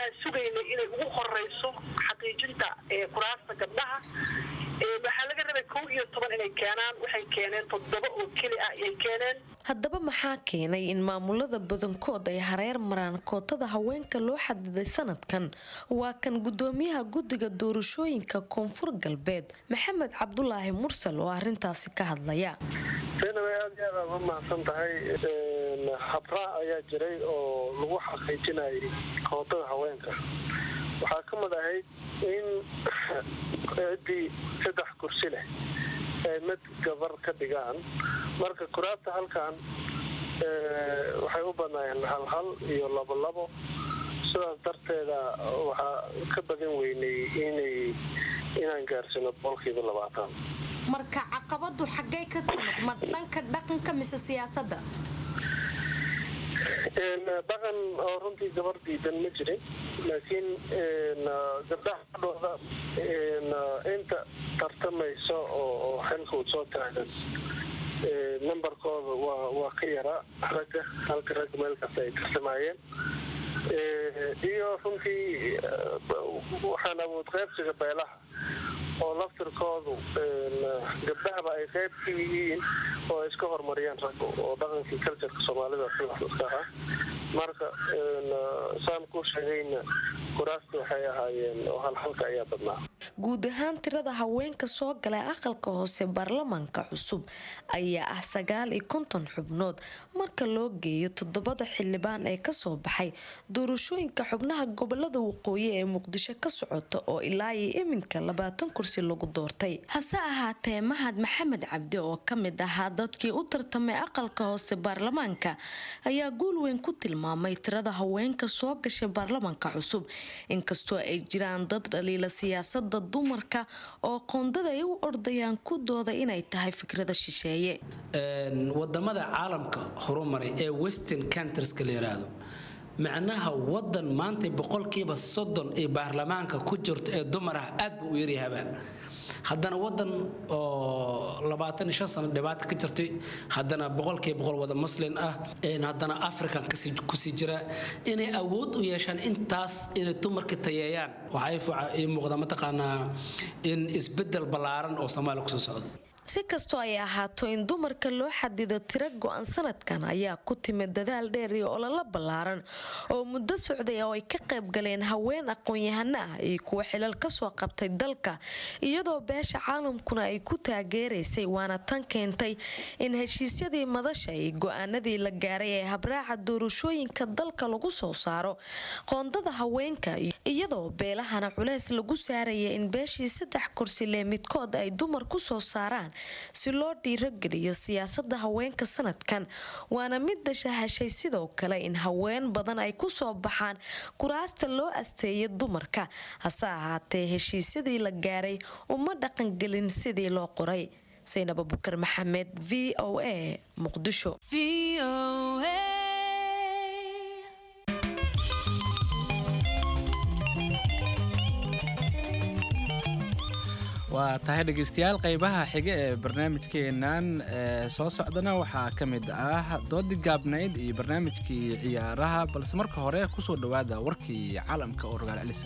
waxaan sugaynay inay ugu horeyso xaqiijinta kuraasta gabdhaha waxaa laga rabay kow iyo toban inay keenaan waxay keeneen toddoba oo keli ah ayay keeneen haddaba maxaa keenay in maamulada badankood ay hareer maraan kootada haweenka loo xadiday sanadkan waa kan gudoomiyaha guddiga doorashooyinka koonfur galbeed maxamed cabdulaahi mursal oo arintaasi ka hadlaya zaynab aad iyo aad aad u mahadsan tahay habraac ayaa jiray oo lagu xaqiijinayay kootada haweenka waxaa ka mid ahayd in ciddii saddex kursi leh ay mid gabar ka dhigaan marka kuraasta halkan waxay u badnaayeen hal hal iyo labo labo sidaas darteeda waxaa ka badan weynay inay inaan gaarsino boqolkiiba labaatan marka caqabadu xaggay ka timid ma dhanka dhaqanka mise siyaasadda dhaqan oo runtii gabar diidan ma jirin laakiin gabdhaha dhooda inta tartamayso oo xilka uu soo taagan numberkooda waa waa ka yaraa ragga halka ragga meel kasta ay tartamayeen iyo runtii waxaan awood qaybsiga beelaha oo laftirkoodu gabdhahaba ay qayb ka yihiin oo ay iska horumariyaan ragga oo dhaqankii culturka soomaalida sidaska ah marka saan ku sheegayna kuraasti waxay ahaayeen oo halhalka ayaa badnaa guud ahaan tirada haweenka soo galay aqalka hoose baarlamaanka cusub ayaa ah sagaal iyo konton xubnood marka loo geeyo toddobada xildhibaan ee kasoo baxay doorashooyinka xubnaha gobolada waqooyi ee muqdisho ka socota oo ilaa iyo iminka labaatan kursi lagu doortay hase ahaatee mahad maxamed cabdi oo kamid ahaa dadkii u tartamay aqalka hoose baarlamaanka ayaa guul weyn ku tilmaamay tirada haweenka soo gashay baarlamaanka cusub inkastoo ay jiraan dad dhaliila siyaasada dumarka oo qoondada ay u ordayaan ku dooda inay tahay fikrada shisheeye wadamada caalamka horumaray ee western countrieska la yiraahdo macnaha wadan maanta boqolkiiba soddon ee baarlamaanka ku jirto ee dumar ah aad buu u yaryahabaa haddana wadan oo labaatan iyo shan sano dhibaata ka jirtay haddana boqolkiiba boqol wada muslin ah haddana african kusii jira inay awood u yeeshaan intaas inay dumarka tayeeyaan waxaa ii muuqda mataqaanaa in isbedel ballaaran oo soomaaliya kusoo socdo si kastoo ay ahaato in dumarka loo xadido tiro go-an sanadkan ayaa ku timid dadaal dheer iyo ololo ballaaran oo muddo socday oo ay ka qayb galeen haween aqoon-yahano ah iyo kuwa xilal kasoo qabtay dalka iyadoo beesha caalamkuna ay ku taageeraysay waana tan keentay in heshiisyadii madasha iyo go-aanadii la gaaray ee habraaca doorashooyinka dalka lagu soo saaro qoondada haweenka iyadoo beelahana culeys lagu saaraya in beeshii saddex kursi lee midkood ay dumar kusoo saaraan si loo dhiirogeliyo siyaasada haweenka sanadkan waana mid dashahashay sidoo kale in haween badan ay kusoo baxaan kuraasta loo asteeya dumarka hase ahaatee heshiisyadii la gaaray uma dhaqangelin sidii loo qoray saynab abukar maxamed v o a muqdisho waa tahay dhegaystayaal qaybaha xiga ee barnaamijkeenan ee soo socdana waxaa ka mid ah doodii gaabnayd iyo barnaamijkii ciyaaraha balse marka hore kusoo dhowaada warkii caalamka oo rogaal celisa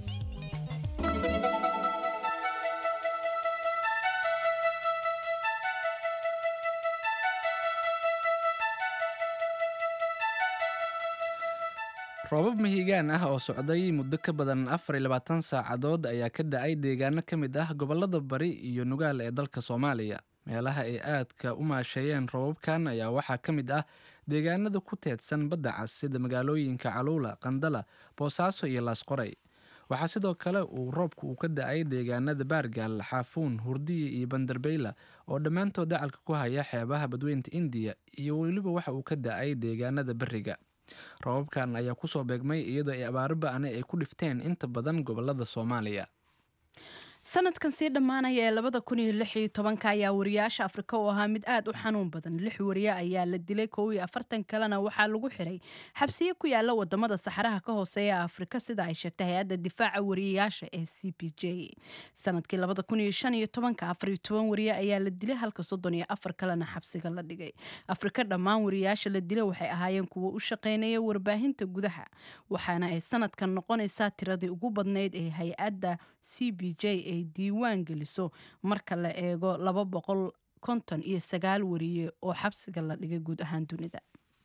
roobab mahiigaan ah oo socday muddo ka badan afar iyo labaatan saacadood ayaa ka da-ay deegaano ka mid ah gobolada bari iyo nugaal ee dalka soomaaliya meelaha ay aadka u maasheeyeen roobabkan ayaa waxaa ka mid ah deegaanada ku teedsan badda cas sida magaalooyinka caluula qandala boosaaso iyo laasqoray waxaa sidoo kale uu roobku uu ka da-ay deegaanada baargaal xaafuun hurdiya iyo banderbeyla oo dhammaantood dacalka ku haya xeebaha badweynta indiya iyo weliba waxa uu ka da-ay deegaanada beriga roobabkan ayaa kusoo beegmay iyadoo ay abaaro ba-ani ay ku dhifteen inta badan gobolada soomaaliya sanadkan sii dhammaanaya ee labada kun iyo lix iyo tobanka ayaa wariyaasha afrika oo ahaa mid aad u xanuun badan lix wariye ayaa la dilay kow iyo afartan kalena waxaa lagu xiray xabsiye ku yaala wadamada saxaraha ka hooseeya afrika sida ay sheegtay hay-adda difaaca wariyayaasha ee c p j sanadkii labada kun iyo shan iyo tobanka afar iyo toban wariye ayaa la dilay halka soddon iyo afar kalena xabsiga la dhigay afrika dhammaan wariyayaasha la dilay waxay ahaayeen kuwo u shaqeynaya warbaahinta gudaha waxaana ay sanadkan noqonaysaa tiradii ugu badnayd ee hay-adda c b j ay diiwaan geliso marka la eego laba boqol konton iyo sagaal wariye oo xabsiga la dhigay guud ahaan dunida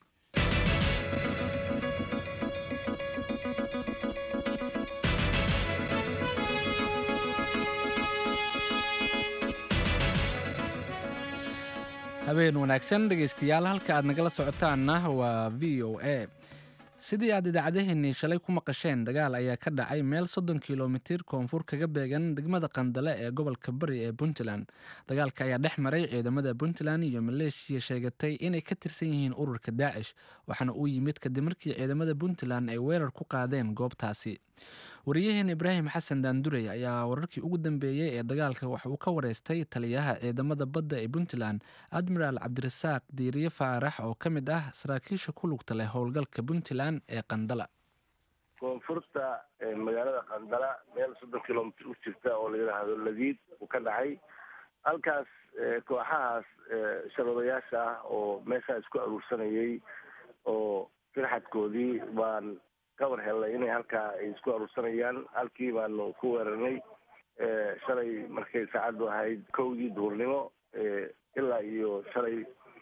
habeen wanaagsan dhegaystayaal halka aad nagala socotaanna waa v o a sidii aad idaacadaheenii shalay ku maqasheen dagaal ayaa ka dhacay meel soddon kilomitir koonfur kaga beegan degmada qandale ee gobolka bari ee puntland dagaalka ayaa dhex maray ciidamada puntland iyo maleeshiya sheegatay inay ka tirsan yihiin ururka daacish waxaana uu yimid kadib markii ciidamada puntland ay weerar ku qaadeen goobtaasi wariyaheen ibraahim xasan daandurey ayaa wararkii ugu dambeeyey ee dagaalka waxa uu ka wareystay taliyaha ciidamada badda ee puntland admiraal cabdirasaaq diiriye faarax oo ka mid ah saraakiisha ku lugta leh howlgalka puntland ee qandala koonfurta magaalada qandala meel soddon kilomitr u jirta oo la yidhaahdo ladiid uu ka dhacay halkaas kooxahaas shabeebayaasha ah oo meeshaa isku aruursanayay oo firxadkoodii baan ka war hellay inay halkaa ay isku aruursanayaan halkii baanu ku weerarnay shalay markay saacaddu ahayd kowdii duurnimo ilaa iyo shalay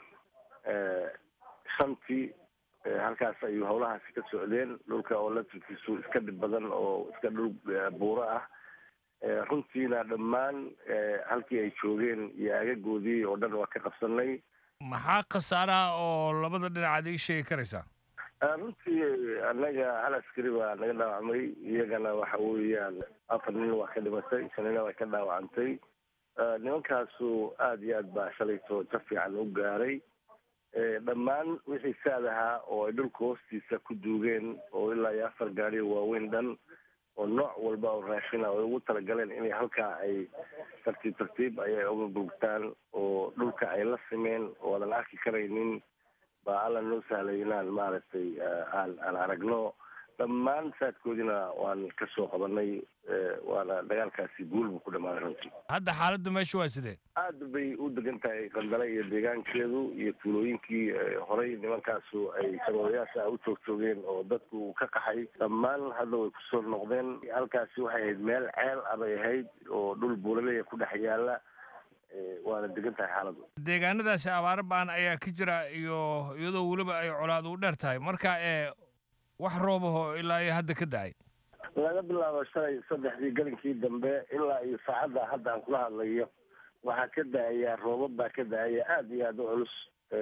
shantii halkaas ayuu howlahaasi ka socdeen dhulka oo latirkiisu iska dhib badan oo iska dhul buuro ah runtiina dhammaan halkii ay joogeen iyo aagagoodii oo dhan waa ka qabsanay maxaa khasaaraha oo labada dhinac aad ii sheegi karaysaa runtii annaga hal askari baa naga dhaawacmay iyagana waxa weeyaan afar nin waa ka dhimatay shanina waa ka dhaawacantay nimankaasu aada iyo aad baa shalayto jab fiican u gaaray dhammaan wixii saad ahaa oo ay dhulka hoostiisa ku duugeen oo ilaa iyo afar gaari waaweyn dhan oo nooc walba oo raashina ay ugu talagaleen inay halkaa ay tartiib tartiib ayay uga gurgtaan oo dhulka ay la simeen oo aadan arki karaynin baa alla noo sahlay inaan maaragtay aan aan aragno dhammaan saadkoodina waan ka soo qabanay waana dagaalkaasi guul buu ku dhammaaday runtii hadda xaaladda meesha waa sidee aad bay u degan tahay qandale iyo deegaankeedu iyo tuulooyinkii horey nimankaasu ay shabeebayaasha u joog joogeen oo dadku ka qaxay dhammaan hadda way kusoo noqdeen halkaasi waxay ahayd meel ceel abay ahayd oo dhul buuraleya ku dhex yaala waana degan tahay xaaladdu deegaanadaasi abaaro ba'an ayaa ka jira iyo iyadoo weliba ay colaad u dheer tahay marka ee wax roobaho ilaa iyo hadda ka da'ay laga bilaabo shalay saddexdii galinkii dambe ilaa iyo saacadda hadda aan kula hadlayo waxaa ka da-aya roobab baa ka da-aya aada iyo aada u culus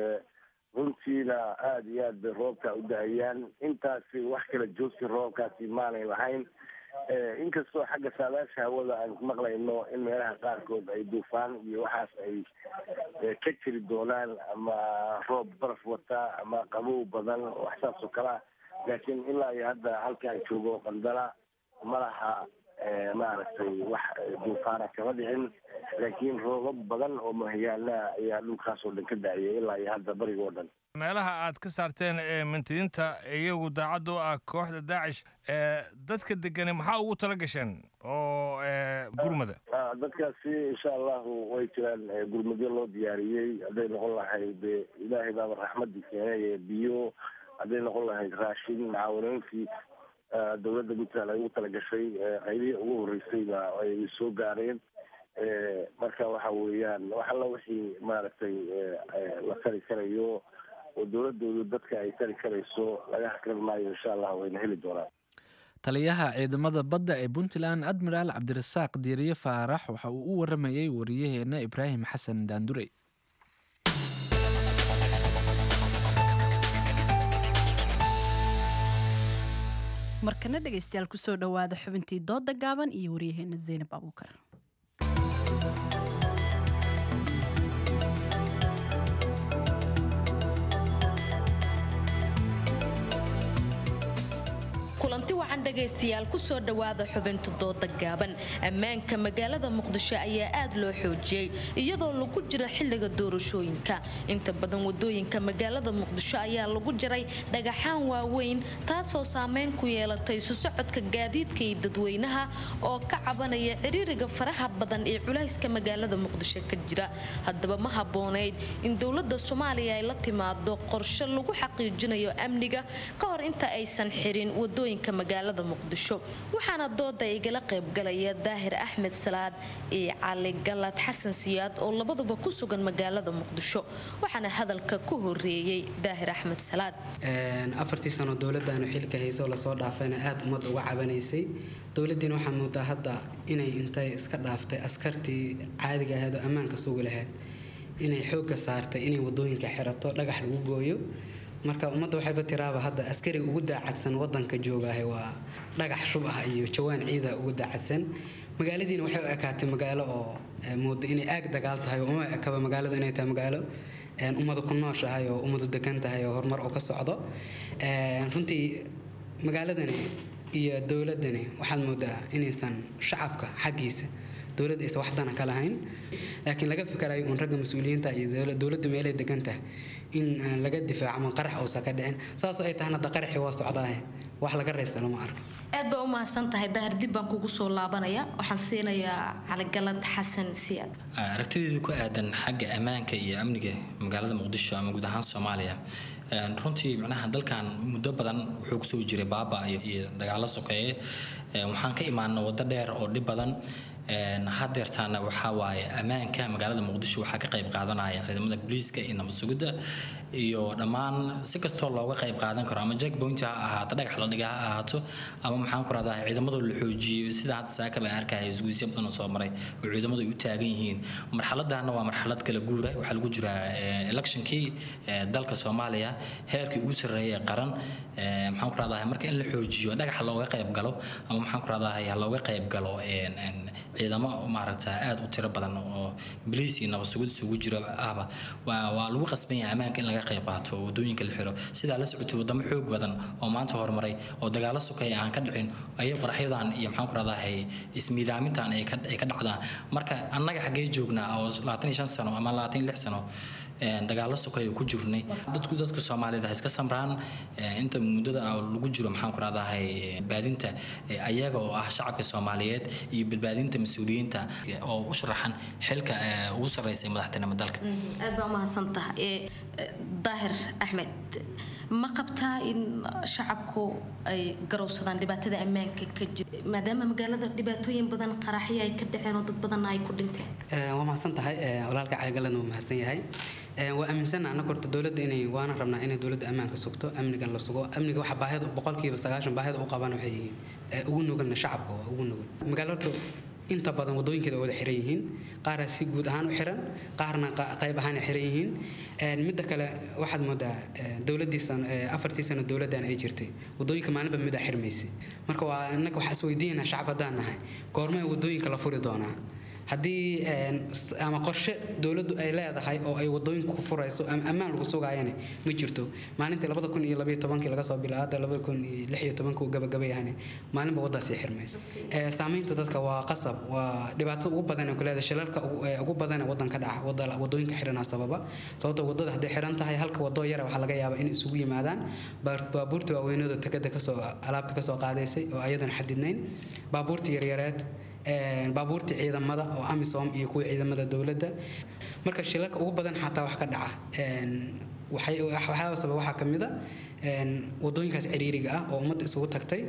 runtiina aada iyo aad bay roobka u da-ayaan intaasi wax kala joogsi roobkaasi maanay lahayn inkastoo xagga saadaasha hawada aan maqlayno in meelaha qaarkood ay duufaan iyo waxaas ay ka jiri doonaan ama roob baraf wata ama qabow badan wax saas oo kale ah laakiin ilaa iyo hadda halkaan joogo qandala ma laha maaragtay wax duufaana kama dhicin laakiin roobab badan oo mahayaana ayaa dhulkaas oo dhan ka da-ayay ilaa iyo hadda bariga oo dhan meelaha aad ka saarteen ee mintidiinta iyagu daacadda u ah kooxda daacish ee dadka degani maxaa ugu tala gasheen oo gurmada dadkaasi insha allahu way jiraan gurmadyo loo diyaariyey hadday noqon lahayd ilaahay baaba raxmadii keenay biyo hadday noqon lahayd raashin macaawanooyinkii dowladda puntland ay ugu talagashay qaybihii ugu horreysay ba ay soo gaareen marka waxa weeyaan wax alla wixii maaragtay la tari karayo oo dowladoodu dadka ay tari karayso laga hakran maayo insha allah wayna heli doonaan taliyaha ciidamada badda ee puntland admiraal cabdirasaaq diiriye faarax waxa uu u waramayey wariyaheenna ibraahim xasan daandurey markana dhegaystayaal kusoo dhowaada xubintii dooda gaaban iyo waryaheena zaynab abuukar kulanti wacan dhagaystayaal kusoo dhowaada xubinta dooda gaaban ammaanka magaalada muqdisho ayaa aad loo xoojiyey iyadoo lagu jira xilliga doorashooyinka inta badan wadooyinka magaalada muqdisho ayaa lagu jiray dhagaxaan waaweyn taasoo saameyn ku yeelatay isu socodka gaadiidka iyo dadweynaha oo ka cabanaya ciriiriga faraha badan ee culayska magaalada muqdisho ka jira haddaba ma habboonayd in dowlada soomaaliya ay la timaado qorshe lagu xaqiijinayo amniga ka hor inta aysan xirin wadooyinka magaalada muqdisho waxaana dooda igala qaybgalaya daahir axmed salaad iyo cali galad xasan siyaad oo labaduba ku sugan magaalada muqdisho waxaana hadalka ku horeeyey daahir axmed salaad afartii sano dowladaanu xilka hayso lasoo dhaafayna aada ummadda uga cabanaysay dowladiina waxaa moodaa hadda inay intay iska dhaaftay askartii caadiga ahayd oo ammaanka sugi lahayd inay xoogga saartay inay wadooyinka xirato dhagax lagu gooyo marka ummadda waxayba tiraaba hadda askariga ugu daacadsan wadanka joogaahay waa dhagax shub ah iyo jawaan ciida ugu daacadsan magaaladiina waxay u ekaatay magaalo oo mooda inay aag dagaal tahay oo uma ekaba magaaladu inay tahay magaalo ummadu ku nooshahay oo ummadu degan tahay oo horumar oo ka socdo runtii magaaladani iyo dowladani waxaad moodaa inaysan shacabka xaggiisa dowladda aysan wax dana ka lahayn laakiin laga fikarayo uun ragga mas-uuliyiinta iyo dowladda meelay degan tahay in laga difaaco ama qarax uusan ka dhicin saasoo ay tahana hadda qaraxii waa socdaahe wax laga raysta lama arko aad baa u mahadsan tahay daahir dib baan kugu soo laabanaya waxaan siinayaa caligalad xasan siyaad aragtideedu ku aadan xagga ammaanka iyo amniga magaalada muqdisho ama guud ahaan soomaaliya runtii macnaha dalkan muddo badan wuxuu kusoo jiray baaba iyo dagaalo sokeeye waxaan ka imaana waddo dheer oo dhib badan hadeertaana waxaa waaye ammaanka magaalada muqdisho waxaa ka qayb qaadanaya ciidamada booliiska iyo nabad sugidda iyo dhammaan si kastoo looga qayb qaadan karo ama jackpoint ha ahaato dhagax la dhiga ha ahaato ama maxaan ku rahdaa ciidamadoo la xoojiyo sida hadda saaka baan arkaya isguusyo badan oo soo maray oo ciidamadu ay u taagan yihiin marxaladana waa marxalad kala guura waxaa lagu jiraa electionkii dalka soomaaliya heerkii ugu sarreeyay qaran maxaan ku rahdaa marka in la xoojiyo dhagax looga qayb galo ama maxaan ku rahdaa looga qayb galo ciidamo maaragta aada u tiro badan oo boliis iyo nabad sugid isugu jiro ahba waa lagu qasban yahay ammaanka in laga qayb qaato wadooyinka la xiro sidaa la socotay wadamo xoog badan oo maanta horumaray oo dagaalo sukaya aan ka dhicin ayay qaraxyadan iyo maxaan ku rahdahay ismiidaamintan ay ka dhacdaan marka annaga xaggee joognaa oo labaatan iyo shan sano ama labaatan iyo lix sano dagaalo sukaya ku jirnay dadku dadka soomaalida ha iska samraan inta muddada lagu jiro maxaan ku rahdahay badbaadinta ayaga oo ah shacabka soomaaliyeed iyo badbaadinta mas-uuliyiinta oo u sharaxan xilka ugu sarreysay madaxtinimo dalka aad baa umahadsan tahay daahir axmed ma qabtaa in shacabku ay garowsadaan dhibaatada ammaanka ka jira maadaama magaalada dhibaatooyin badan qaraxyo ay ka dhaceen oo dad badanna ay ku dhinteen waa mahadsan tahay walaalka caligalan waa mahadsan yahay waa aaminsana annaga horta dowladda inay waana rabnaa inay dowladda ammaanka sugto amnigan la sugo amniga waxa baahida boqolkiiba sagaashan baahida u qabaan waxay yihiin ugu nuganna shacabka waa ugu nugan magaalo horta inta badan wadooyinkeeda wada xiran yihiin qaara si guud ahaan u xiran qaarna qayb ahaan ay xiran yihiin midda kale waxaad moodaa dowladii afartii sano dowladdan ay jirtay wadooyinka maalinba midaa xirmaysay marka waa innaga waxaa isweydiinaa shacab haddaan nahay goormay wadooyinka la furi doonaa haddii ama qorshe dowladdu ay leedahay oo ay wadooyinka ku furayso ama ammaan lagu sugaayana ma jirto maalintii labada kun iyo labaiyo tobankii laga soo bilaabo hadda labada kun iyo lix iyo tobankii uu gabagabayahane maalinba waddaasii xirmaysa saamaynta dadka waa qasab waa dhibaatada ugu badan ee ku leedahay shilalka ugu badan ee waddanka dhaca wadooyinka xiranaa sababa sababta waddada hadday xiran tahay halka wadoo yara waxaa laga yaabaa in isugu yimaadaan baabuurta waaweynooda takada kasoo alaabta kasoo qaadaysay oo ayadan xadidnayn baabuurta yaryareed baabuurta ciidamada oo amisom iyo kuwa ciidamada dowladda marka shilalka ugu badan xataa wax ka dhaca waxyaaba sabab waxaa ka mid a wadooyinkaas ciriiriga ah oo ummadda isugu tagtay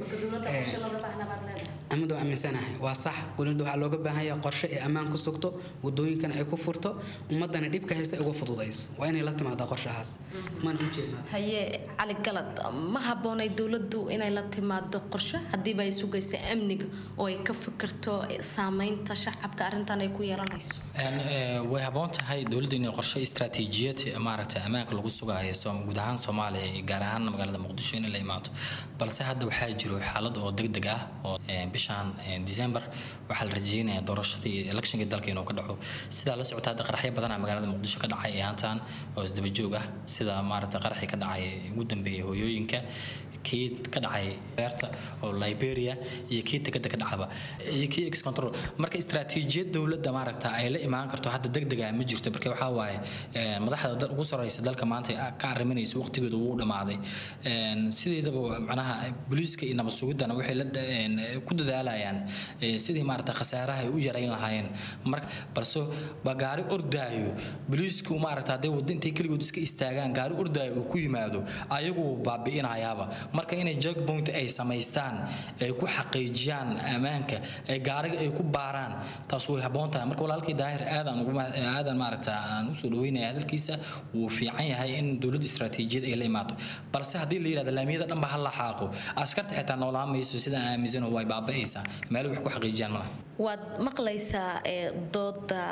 amid waa aaminsanahay waa sax dowladda waxaa looga baahan yahay qorshe ee ammaan ku sugto wadooyinkana ay ku furto ummadana dhibka haysta ay uga fududayso waa inay la timaadaa qorshahaas mana u jeednaa haye cali galad ma habboonay dowladdu inay la timaado qorshe haddiiba ay sugaysa amniga oo ay ka fikirto saameynta shacabka arrintan ay ku yeelanayso way habboon tahay dowladda inay qorshe istaraatiijiyad maaragtay ammaanka lagu sugaayo guud ahaan soomaaliya iyo gaar ahaan magaalada muqdisho inay la imaato balse hadda waxaa jiro xaalad oo degdeg ah oo bishan december waxaa la rajeynayaa doorashadii electionka dalka inuu ka dhaco sidaa la socota hadda qaraxyo badanaa magaalada muqdisho ka dhacay ee haantan oo isdaba joog ah sida maaragtay qaraxii ka dhacay ugu dambeeyay hooyooyinka kii ka dhacay beerta oo liberia iyo kii tekada ka dhacaba iyo kii ex control marka istaraatiijiyad dowladda maaragta ay la imaan karto hadda degdega ma jirto marka waxaa waaye madaxda ugu sareysa dalka maanta ka arriminaysa waqtigooda wuu dhamaaday sideedaba macnaha booliiska iyo nabad sugidana waxay ku dadaalayaan sidii maaragta khasaaraha ay u yarayn lahaayeen marka balse ba gaari ordaayo booliisku maaragta hadday wadda intay keligood iska istaagaan gaari ordaayo uu ku yimaado ayagu baabi'inayaaba marka inay jogpoint ay samaystaan ay ku xaqiijiyaan ammaanka ay gaariga ay ku baaraan taas way habboon tahay marka walaalkii daahir aadan aadan maaragta aan usoo dhaweynaya hadalkiisa wuu fiican yahay in dowladda istaraatiijiyad ay la imaado balse haddii la yidhahdo laamiyada dhanba ha la xaaqo askarta xitaa noolaan mayso sidaan aaminsan way baaba'aysaa meel wax ku xaqiijiyaan malaha waad maqlaysaa ee dooda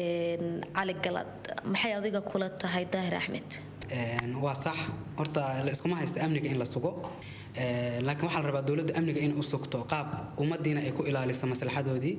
cali galad maxay adiga kula tahay daahir axmed waa sax horta la iskuma haysta amniga in la sugo laakiin waxaa la rabaa dowladda amniga in u sugto qaab ummadiina ay ku ilaaliso maslaxadoodii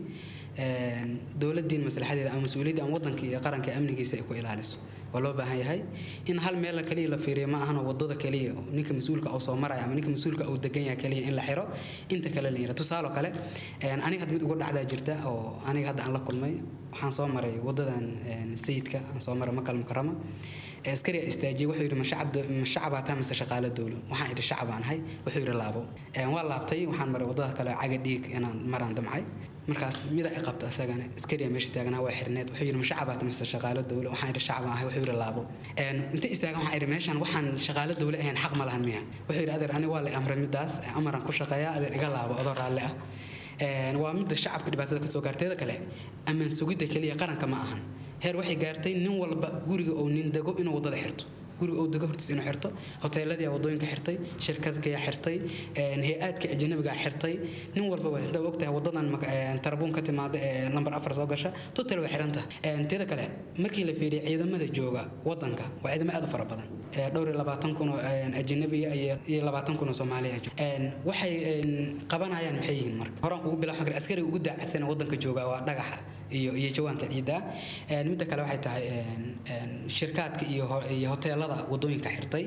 dowladiin maslaxadeeda ama mas-uuliyadda ama wadanka iyo qaranka amnigiisa ay ku ilaaliso waa loo baahan yahay in hal meel kaliya la fiiriyo ma ahano wadada kaliya ninka mas-uulka uu soo maraya ama ninka mas-uulka uu degan yahay kaliya in la xiro inta kale la yira tusaale kale aniga had mid uga dhacdaa jirta oo aniga hadda aan la kulmay waxaan soo maray wadadan sayidka aan soo maray makal mukarama askari istaajiyay wuxuu yidhi ma shacabaa taa mise shaqaale dowlo waxaan idhi shacabaan ahay wuxuu yidhi laabo waa laabtay waxaan maray wadada kale caga dhiig inaan maraan damcay markaas mida i qabta isagana askariya meesha taaganaa waa xirneed wuxuu yidhi ma shacabaa taa mise shaqaale dowlo waxaan idhi shacabaan ahay wuxuu yidhi laabo inta istaagan waxaan idhi meeshan waxaan shaqaale dowlo ahayn xaq ma lahan miya wuxuu yidhi adeer ani waa la amray midaas amaran ku shaqeeya adeer iga laabo adoo raalli ah waa midda shacabka dhibaatada kasoo gaarteeda kale ammaan sugidda keliya qaranka ma ahan heer waxay gaartay nin walba guriga oo nin dego inuu wadada xirto guriga uu dego hortiis inuu xirto hoteeladii wadooyinka xirtay shirkadkaya xirtay hay-aadka ajanabiga xirtay nin walba waa haddaa ogtahay wadadan tarabuun ka timaada ee lambar afar soo gasha total waa xiran tahay teeda kale markii la fiiriyay ciidamada jooga wadanka waa ciidamo aad u fara badan dhowr iyo labaatan kun oo ajanabiya iyo labaatan kun oo soomaaliya waxay qabanayaan maxay yihiin marka horaan ugu bilaw xagir askariga ugu daacadsan wadanka jooga waa dhagaxa iyo iyo jawaanka ciidda midda kale waxay tahay shirkaadka iyo iyo hoteelada wadooyinka xirtay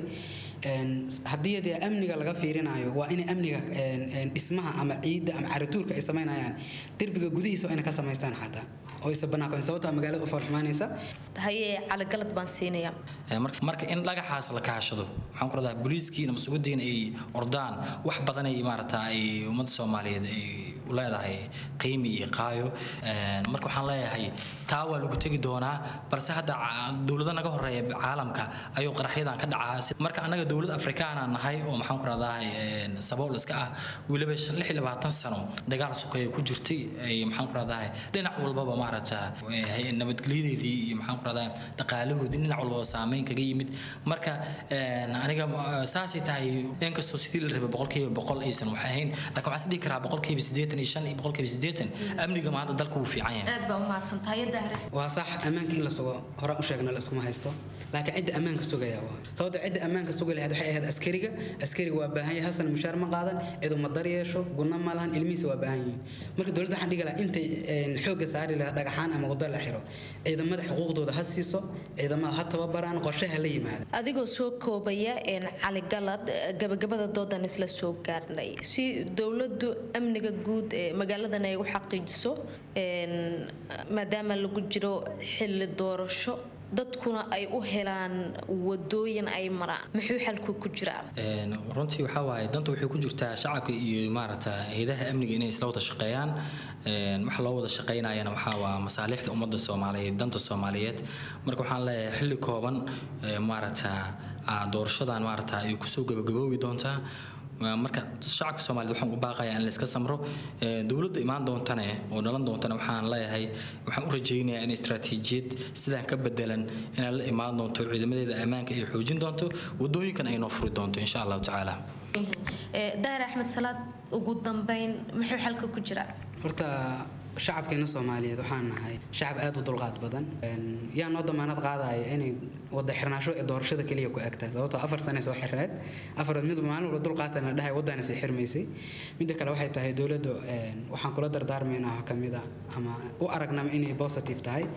haddii dee amniga laga fiirinayo waa in amniga dhismaha ama ciidda ama carituurka ay samaynayaan derbiga gudihiisa waa inay ka samaystaan xataa oo isa banaankoon sababtaa magaalada u foolxumaanaysa haye caligalad baan siinaya marka in dhagaxaas la kaashado waxaan ku radaa booliiskii nabad sugudiina ay ordaan wax badan ay maarata ay ummadda soomaaliyeed ay u leedahay qiimi iyo qaayo marka waxaan leeyahay taa waa lagu tegi doonaa balse hadda dowlado naga horeeya caalamka ayuu qaraxyadan ka dhacaa marka annaga dowlad afrikaana nahay oo maxaan ku radaa sabool iska ah weliba lix iyo labaatan sano dagaal sukeeya ku jirtay maxaan ku radaa dhinac walbaba maarata nabadgelyadeedii iyo maxaan ku radaa dhaqaalahoodii dhinac walbaba saameyn kaga yimid marka aniga saasay tahay inkastoo sidii la rabay boqolkiiba boqol aysan wax ahayn laakiin waxaan is dhihi karaa boqolkiiba siddeetan iyo shan iyo boqolkiiba siddeetan amniga maanta dalka wuu fiican yahay aad baa umahadsantahay dahre waa sax ammaanka in la sugo horaan u sheegna la iskuma haysto laakiin cidda ammaanka sugaya waa sababta cidda ammaanka sugi lahayd waxay ahayd askariga askariga waa baahan yahay hal sana mushaar ma qaadan ciduu ma daryeesho gunna ma lahan ilmihiisa waa baahan yihiin marka dowladda waxaan dhigi lahaa intay xoogga saari lahaa dhagaxaan ama waddo la xiro ciidamada xuquuqdooda ha siiso ciidamada ha tababaraan qorshaha la yimaada adigoo soo koobaya cali galad gabagabada doodan isla soo gaarnay si dowladdu amniga guud ee magaaladan ay u xaqiijiso maadaama lagu jiro xilli doorasho dadkuna ay u helaan wadooyin ay maraan muxuu xalku ku jiraa runtii waxaa waaye danta waxay ku jirtaa shacabka iyo maaragta hayadaha amniga inay isla wada shaqeeyaan waxa loo wada shaqeynayana waxaa waa masaalixda ummadda soomaaliyeed danta soomaaliyeed marka waxaan leeyahay xilli kooban maaragta doorashadan maaragta ay kusoo gabagaboobi doontaa marka shacabka soomaaliyed waxaan u baaqayaa in la iska samro dowladda imaan doontane oo dhalan doontane waxaan leeyahay waxaan u rajaynayaa in istaraatiijiyad sidaan ka bedelan inay la imaan doonto ciidamadeeda ammaanka ay xoojin doonto wadooyinkan ay noo furi doonto insha allahu tacaala dahir axmed salaad ugu dambeyn muxuu xalka ku jiraa horta shacabkeena soomaaliyeed waxaan nahay shacab aad u dulqaad badan yaa noo damaanad qaadaya inay wada xirnaasho ee doorashada keliya ku egtahay sababtoo afar sane soo xirneed afar mid maalin walba dulqaatana dhahay waddaana sii xirmaysay midda kale waxay tahay dowladdu waxaan kula dardaarmaynaa ka mid a ama u aragnama inay positive tahay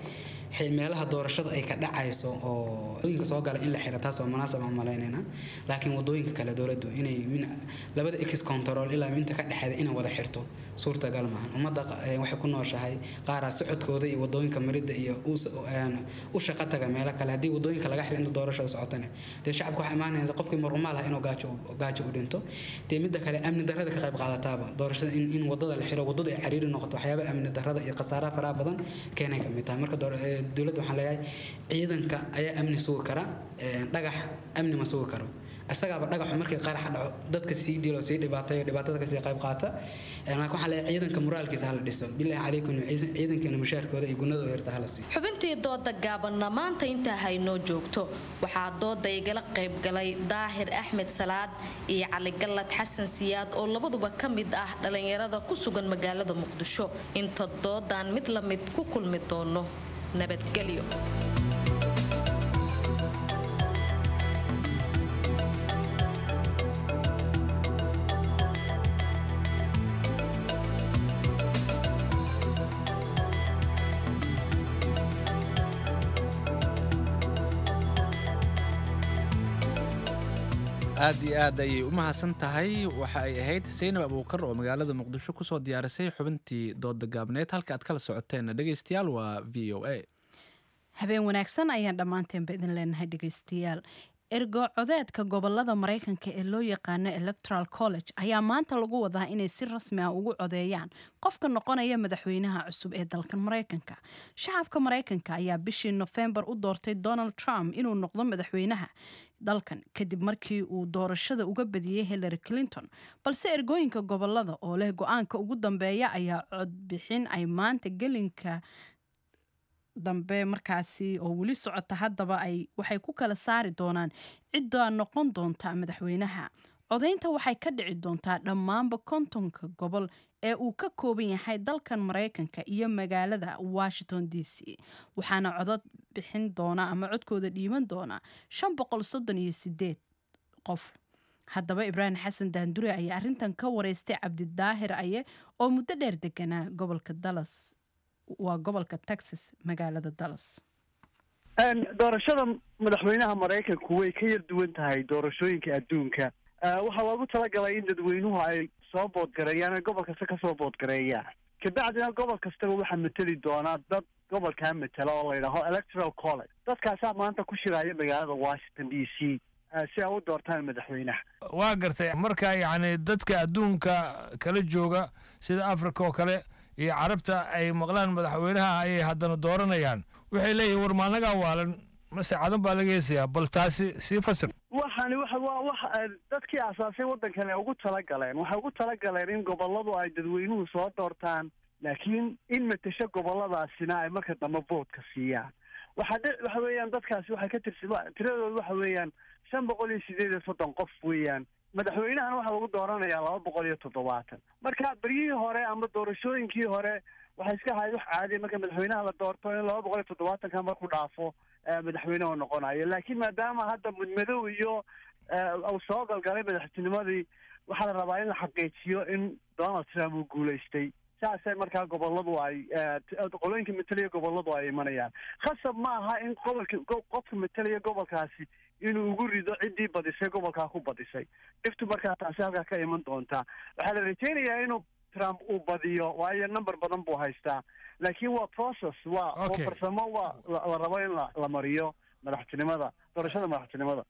xi- meelaha doorashada ay ka dhacayso oo wadooyinka soo gala in la xiro taas waa munaasab aan malaynayna laakiin wadooyinka kale dowladdu inay min labada ex control ilaa minta ka dhexeeda inay wada xirto suurtagal maahan ummadda qa- ee waxay ku nooshahay qaaraa socodkooda iyo wadooyinka maridda iyo u s- een, u shaqo taga meelo kale haddii wadooyinka laga xiro inta doorashada socotane dee shacabka waxaa imaanaysa qofkii marumaal ah inuu gaajo u- gaajo u dhinto dee midda kale amni darrada ka qayb qaadataaba doorashada in, in wadada la xiro wadadu ay cariiri noqoto waxyaaba amni darrada iyo khasaaraha faraha badan keenay kamid tahay marka door- ee, dowladda waxaan leeyahay ciidanka ayaa amni sugi kara een, dhagax amni ma sugi karo isagaaba dhagaxu markii qarax dhaco dadka sii dilo sii dhibaatayo dhibaatada kasii qayb qaata Een, laakiin waxaan leeyahay ciidanka moraalkiisa hala dhiso bilaahi calaykum ciidan- ciidankeena mushaarkooda iyo gunadooda yarta hala siiyo xubintii dooda gaabanna maanta intaa haynoo joogto waxaa dooda igala qayb galay daahir axmed salaad iyo cali gallad xasan siyaad oo labaduba ka mid ah dhallinyarada ku sugan magaalada muqdisho inta doodan mid la mid ku kulmi doono nabadgelyo aad iyo aad ayay u mahadsan tahay waxa ay ahayd saynab abuukar oo magaalada muqdisho kusoo diyaarisay xubintii dooda gaabneed halka aad kala socoteen dhegeystayaal waa v o a habeen wanaagsan ayaan dhammaanteenba idin leenahay dhegaystayaal ergo codeedka gobolada maraykanka ee loo yaqaano electoral college ayaa maanta lagu wadaa inay si rasmi ah ugu codeeyaan qofka noqonaya madaxweynaha cusub ee dalkan maraykanka shacabka maraykanka ayaa bishii nofembar u doortay donald trump inuu noqdo madaxweynaha dalkan kadib markii uu doorashada uga badiyey hillary clinton balse ergooyinka gobolada oo leh go-aanka ugu dambeeya ayaa codbixin ay maanta gelinka dambe markaasi oo weli socota haddaba ay waxay ku kala saari doonaan cidda noqon doonta madaxweynaha codaynta waxay ka dhici doontaa dhammaanba kontonka gobol ee uu ka kooban yahay dalkan maraykanka iyo magaalada washington d c waxaana codod bixin doona ama codkooda dhiiban doona shan boqol soddon iyo sideed qof haddaba ibraahim xasan daandure ayaa arrintan ka wareystay cabdidaahir aye oo muddo dheer deganaa gobolka dallas waa gobolka texas magaalada dallas doorashada madaxweynaha maraykanku way ka yar duwan tahay doorashooyinka adduunka waxaa loogu talagalay in dadweynuhu ay soo boodgareeyaan ay gobol kasta kasoo boodgareeyaan kabacdina gobol kastaba waxaa mateli doonaa dad gobolkaa matela oo la yidhaaho electoral college dadkaasaa maanta ku shiraya magaalada washington d c si ay u doortaan madaxweynaha waa gartay marka yacni dadka adduunka kala jooga sida africa oo kale iyo carabta ay maqlaan madaxweynaha ayay haddana dooranayaan waxay leeyihin war maanagaa waalan mase cadan baa laga heesayaa bal taasi sii fasir waxani waxa waa wax dadkii asaasay waddankan ay ugu talagaleen waxay ugu talagaleen in gobolladu ay dadweynuhu soo doortaan laakiin in matasho gobolladaasina ay marka dambe voodka siiyaan waxa dhe waxa weeyaan dadkaasi waxay ka tirsi tiradooda waxa weeyaan shan boqol iyo sideed iyo soddon qof weeyaan madaxweynahana waxaa lagu dooranayaa laba boqol iyo toddobaatan marka beryihii hore ama doorashooyinkii hore waxay iska ahayd wax caadiya marka madaxweynaha la doorto in laba boqol iyo toddobaatanka marku dhaafo madaxweynehu noqonayo laakiin maadaama hadda mudmadow iyo uu soo galgalay madaxtinimadii waxaa la rabaa in la xaqiijiyo in donald trump uu guulaystay saasay markaa goboladu ay qolooyinka matalaya goboladu ay imanayaan khasab ma aha in gobolka qofka matalaya gobolkaasi inuu ugu rido ciddii badisay gobolkaa ku badisay dhiftu markaa taasi halkaa ka iman doontaa waxaa la rajeynayaa inuu trump uu badiyo waayo number badan buu haystaa laakiin waa process waa waa farsamo waa la rabo in la la mariyo madaxtinimada doorashada madaxtinimada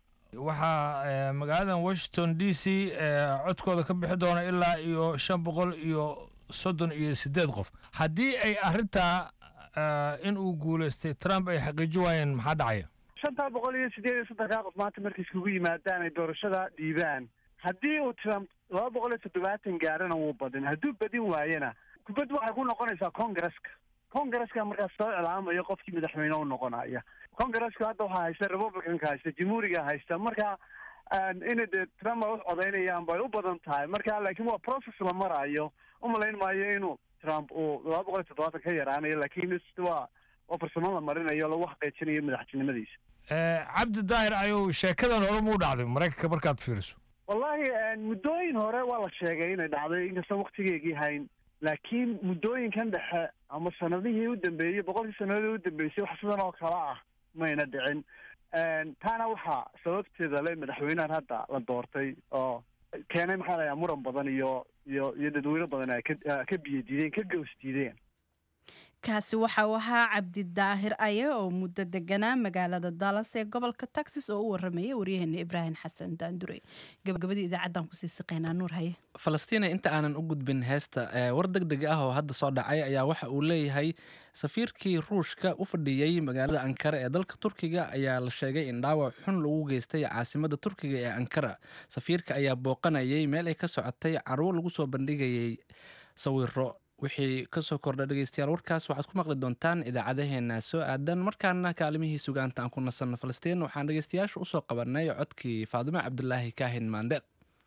waxaa magaaladan washington d c codkooda ka bixi doona ilaa iyo shan boqol iyo soddon iyo sideed qof haddii ay arrintaa in uu guulaystay trump ay xaqiiji waayeen maxaa dhacaya shantaa boqol iyo sideed iyo soddonkaa qof maanta markay iskugu yimaadaan ay doorashada dhiibaan haddii uu trump laba boqol iyo toddobaatan gaarana wuu badin hadduu badin waayana kubaddu waxay ku noqonaysaa congresska congresska markaas soo iclaamayo qofkii madaxweyne u noqonaya congresska hadda waxaa haysta republicanka haysta jamhuuriga haysta marka ina dee trump ay u codaynayaan bay u badan tahay marka laakiin waa process la maraayo umalayn maayo inuu trump uu laba boqol iyo toddobaatan ka yaraanayo laakiin waa waa farsamo la marinayo lagu xaqiijinayo madaxtinimadiisa cabdi daahir ayuu sheekadan hore muu dhacday maraykanka markaad fiiriso wallahi muddooyin hore waa la sheegay inay dhacday inkastoo waktigeygii hayn laakiin muddooyinkan dhexe ama sanadihii u dambeeyey boqolkii sanadihii u dambeysay wax sidan oo kale ah mayna dhicin taana waxaa sababteeda le madaxweynahan hadda la doortay oo keenay maxaa la yaha muran badan iyo iyo iyo dadweyne badan ay ka ka biyo diideen ka gaws diideen kaasi waxa uu ahaa cabdidaahir aye oo muddo deganaa magaalada dallas ee gobolka texas oo u waramayay waryaheena ibraahim xasan daandure gabagabadii idaacaddan kusii siqeynaa nuur haye falastina inta aanan u gudbin heesta war deg deg ah oo hadda soo dhacay ayaa waxa uu leeyahay safiirkii ruushka u fadhiyey magaalada ankara ee dalka turkiga ayaa la sheegay in dhaawac xun lagu geystay caasimada turkiga ee ankara safiirka ayaa booqanayay meel ay ka socotay caruur lagu soo bandhigayay sawiro wixii kasoo kordha dhegeystayaal warkaas waxaad ku maqli doontaan idaacadaheena soo aadan markaana kaalimihii sugaanta aan ku nasanno falastiin waxaan dhegeystayaasha usoo qabanay codkii faadimo cabdulaahi kaahin maandeeq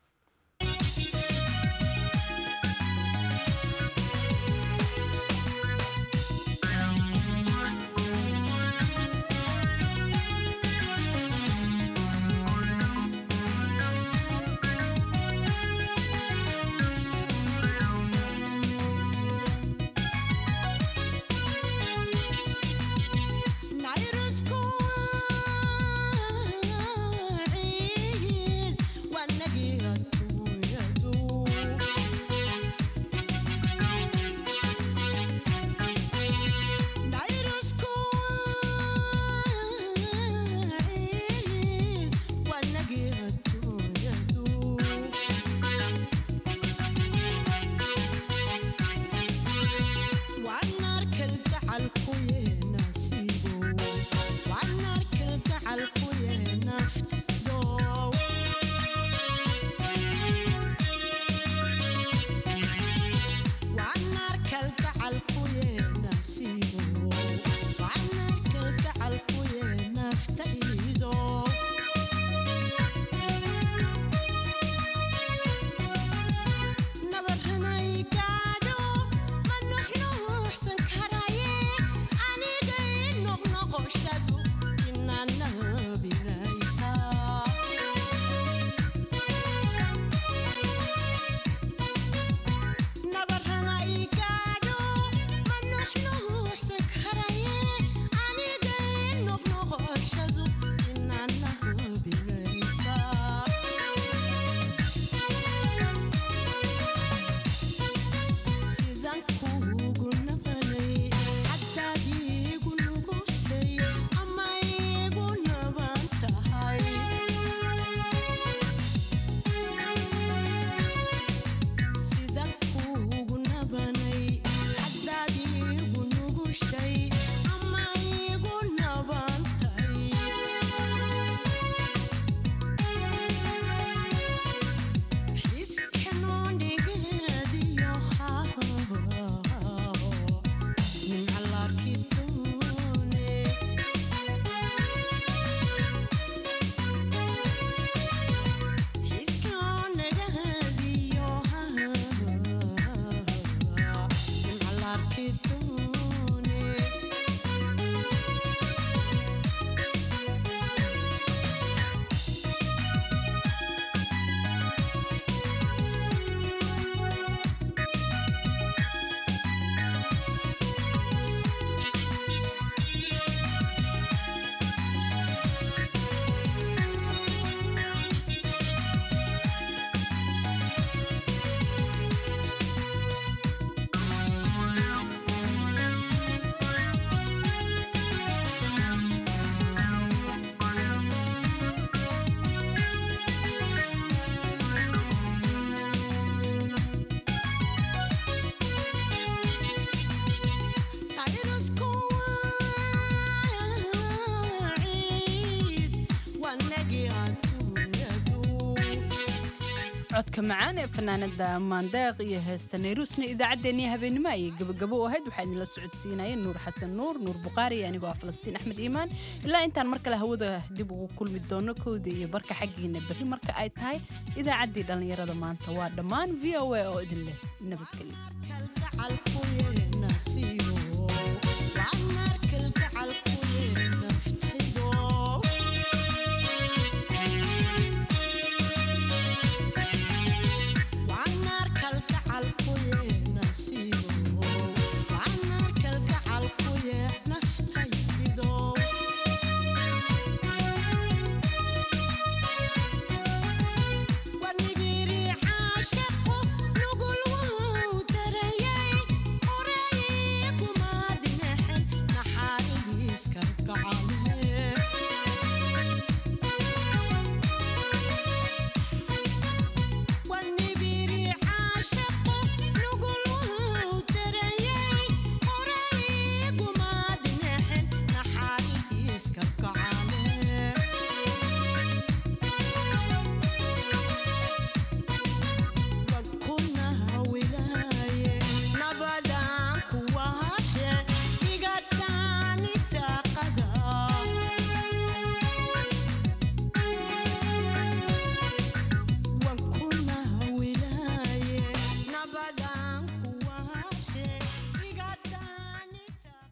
codka macaan ee fanaanada maandeeq iyo heesta nayruusna idaacaddeenii habeenimo ayay gabagabo u ahayd waxaa idinla socodsiinayeen nuur xasan nuur nuur buqaari iyo anigoo ah falastiin axmed iimaan ilaa intaan mar kale hawada dib ugu kulmi doono kowda iyo barka xaggiina berri marka ay tahay idaacaddii dhallinyarada maanta waa dhammaan v o a oo idin leh nabadgelyo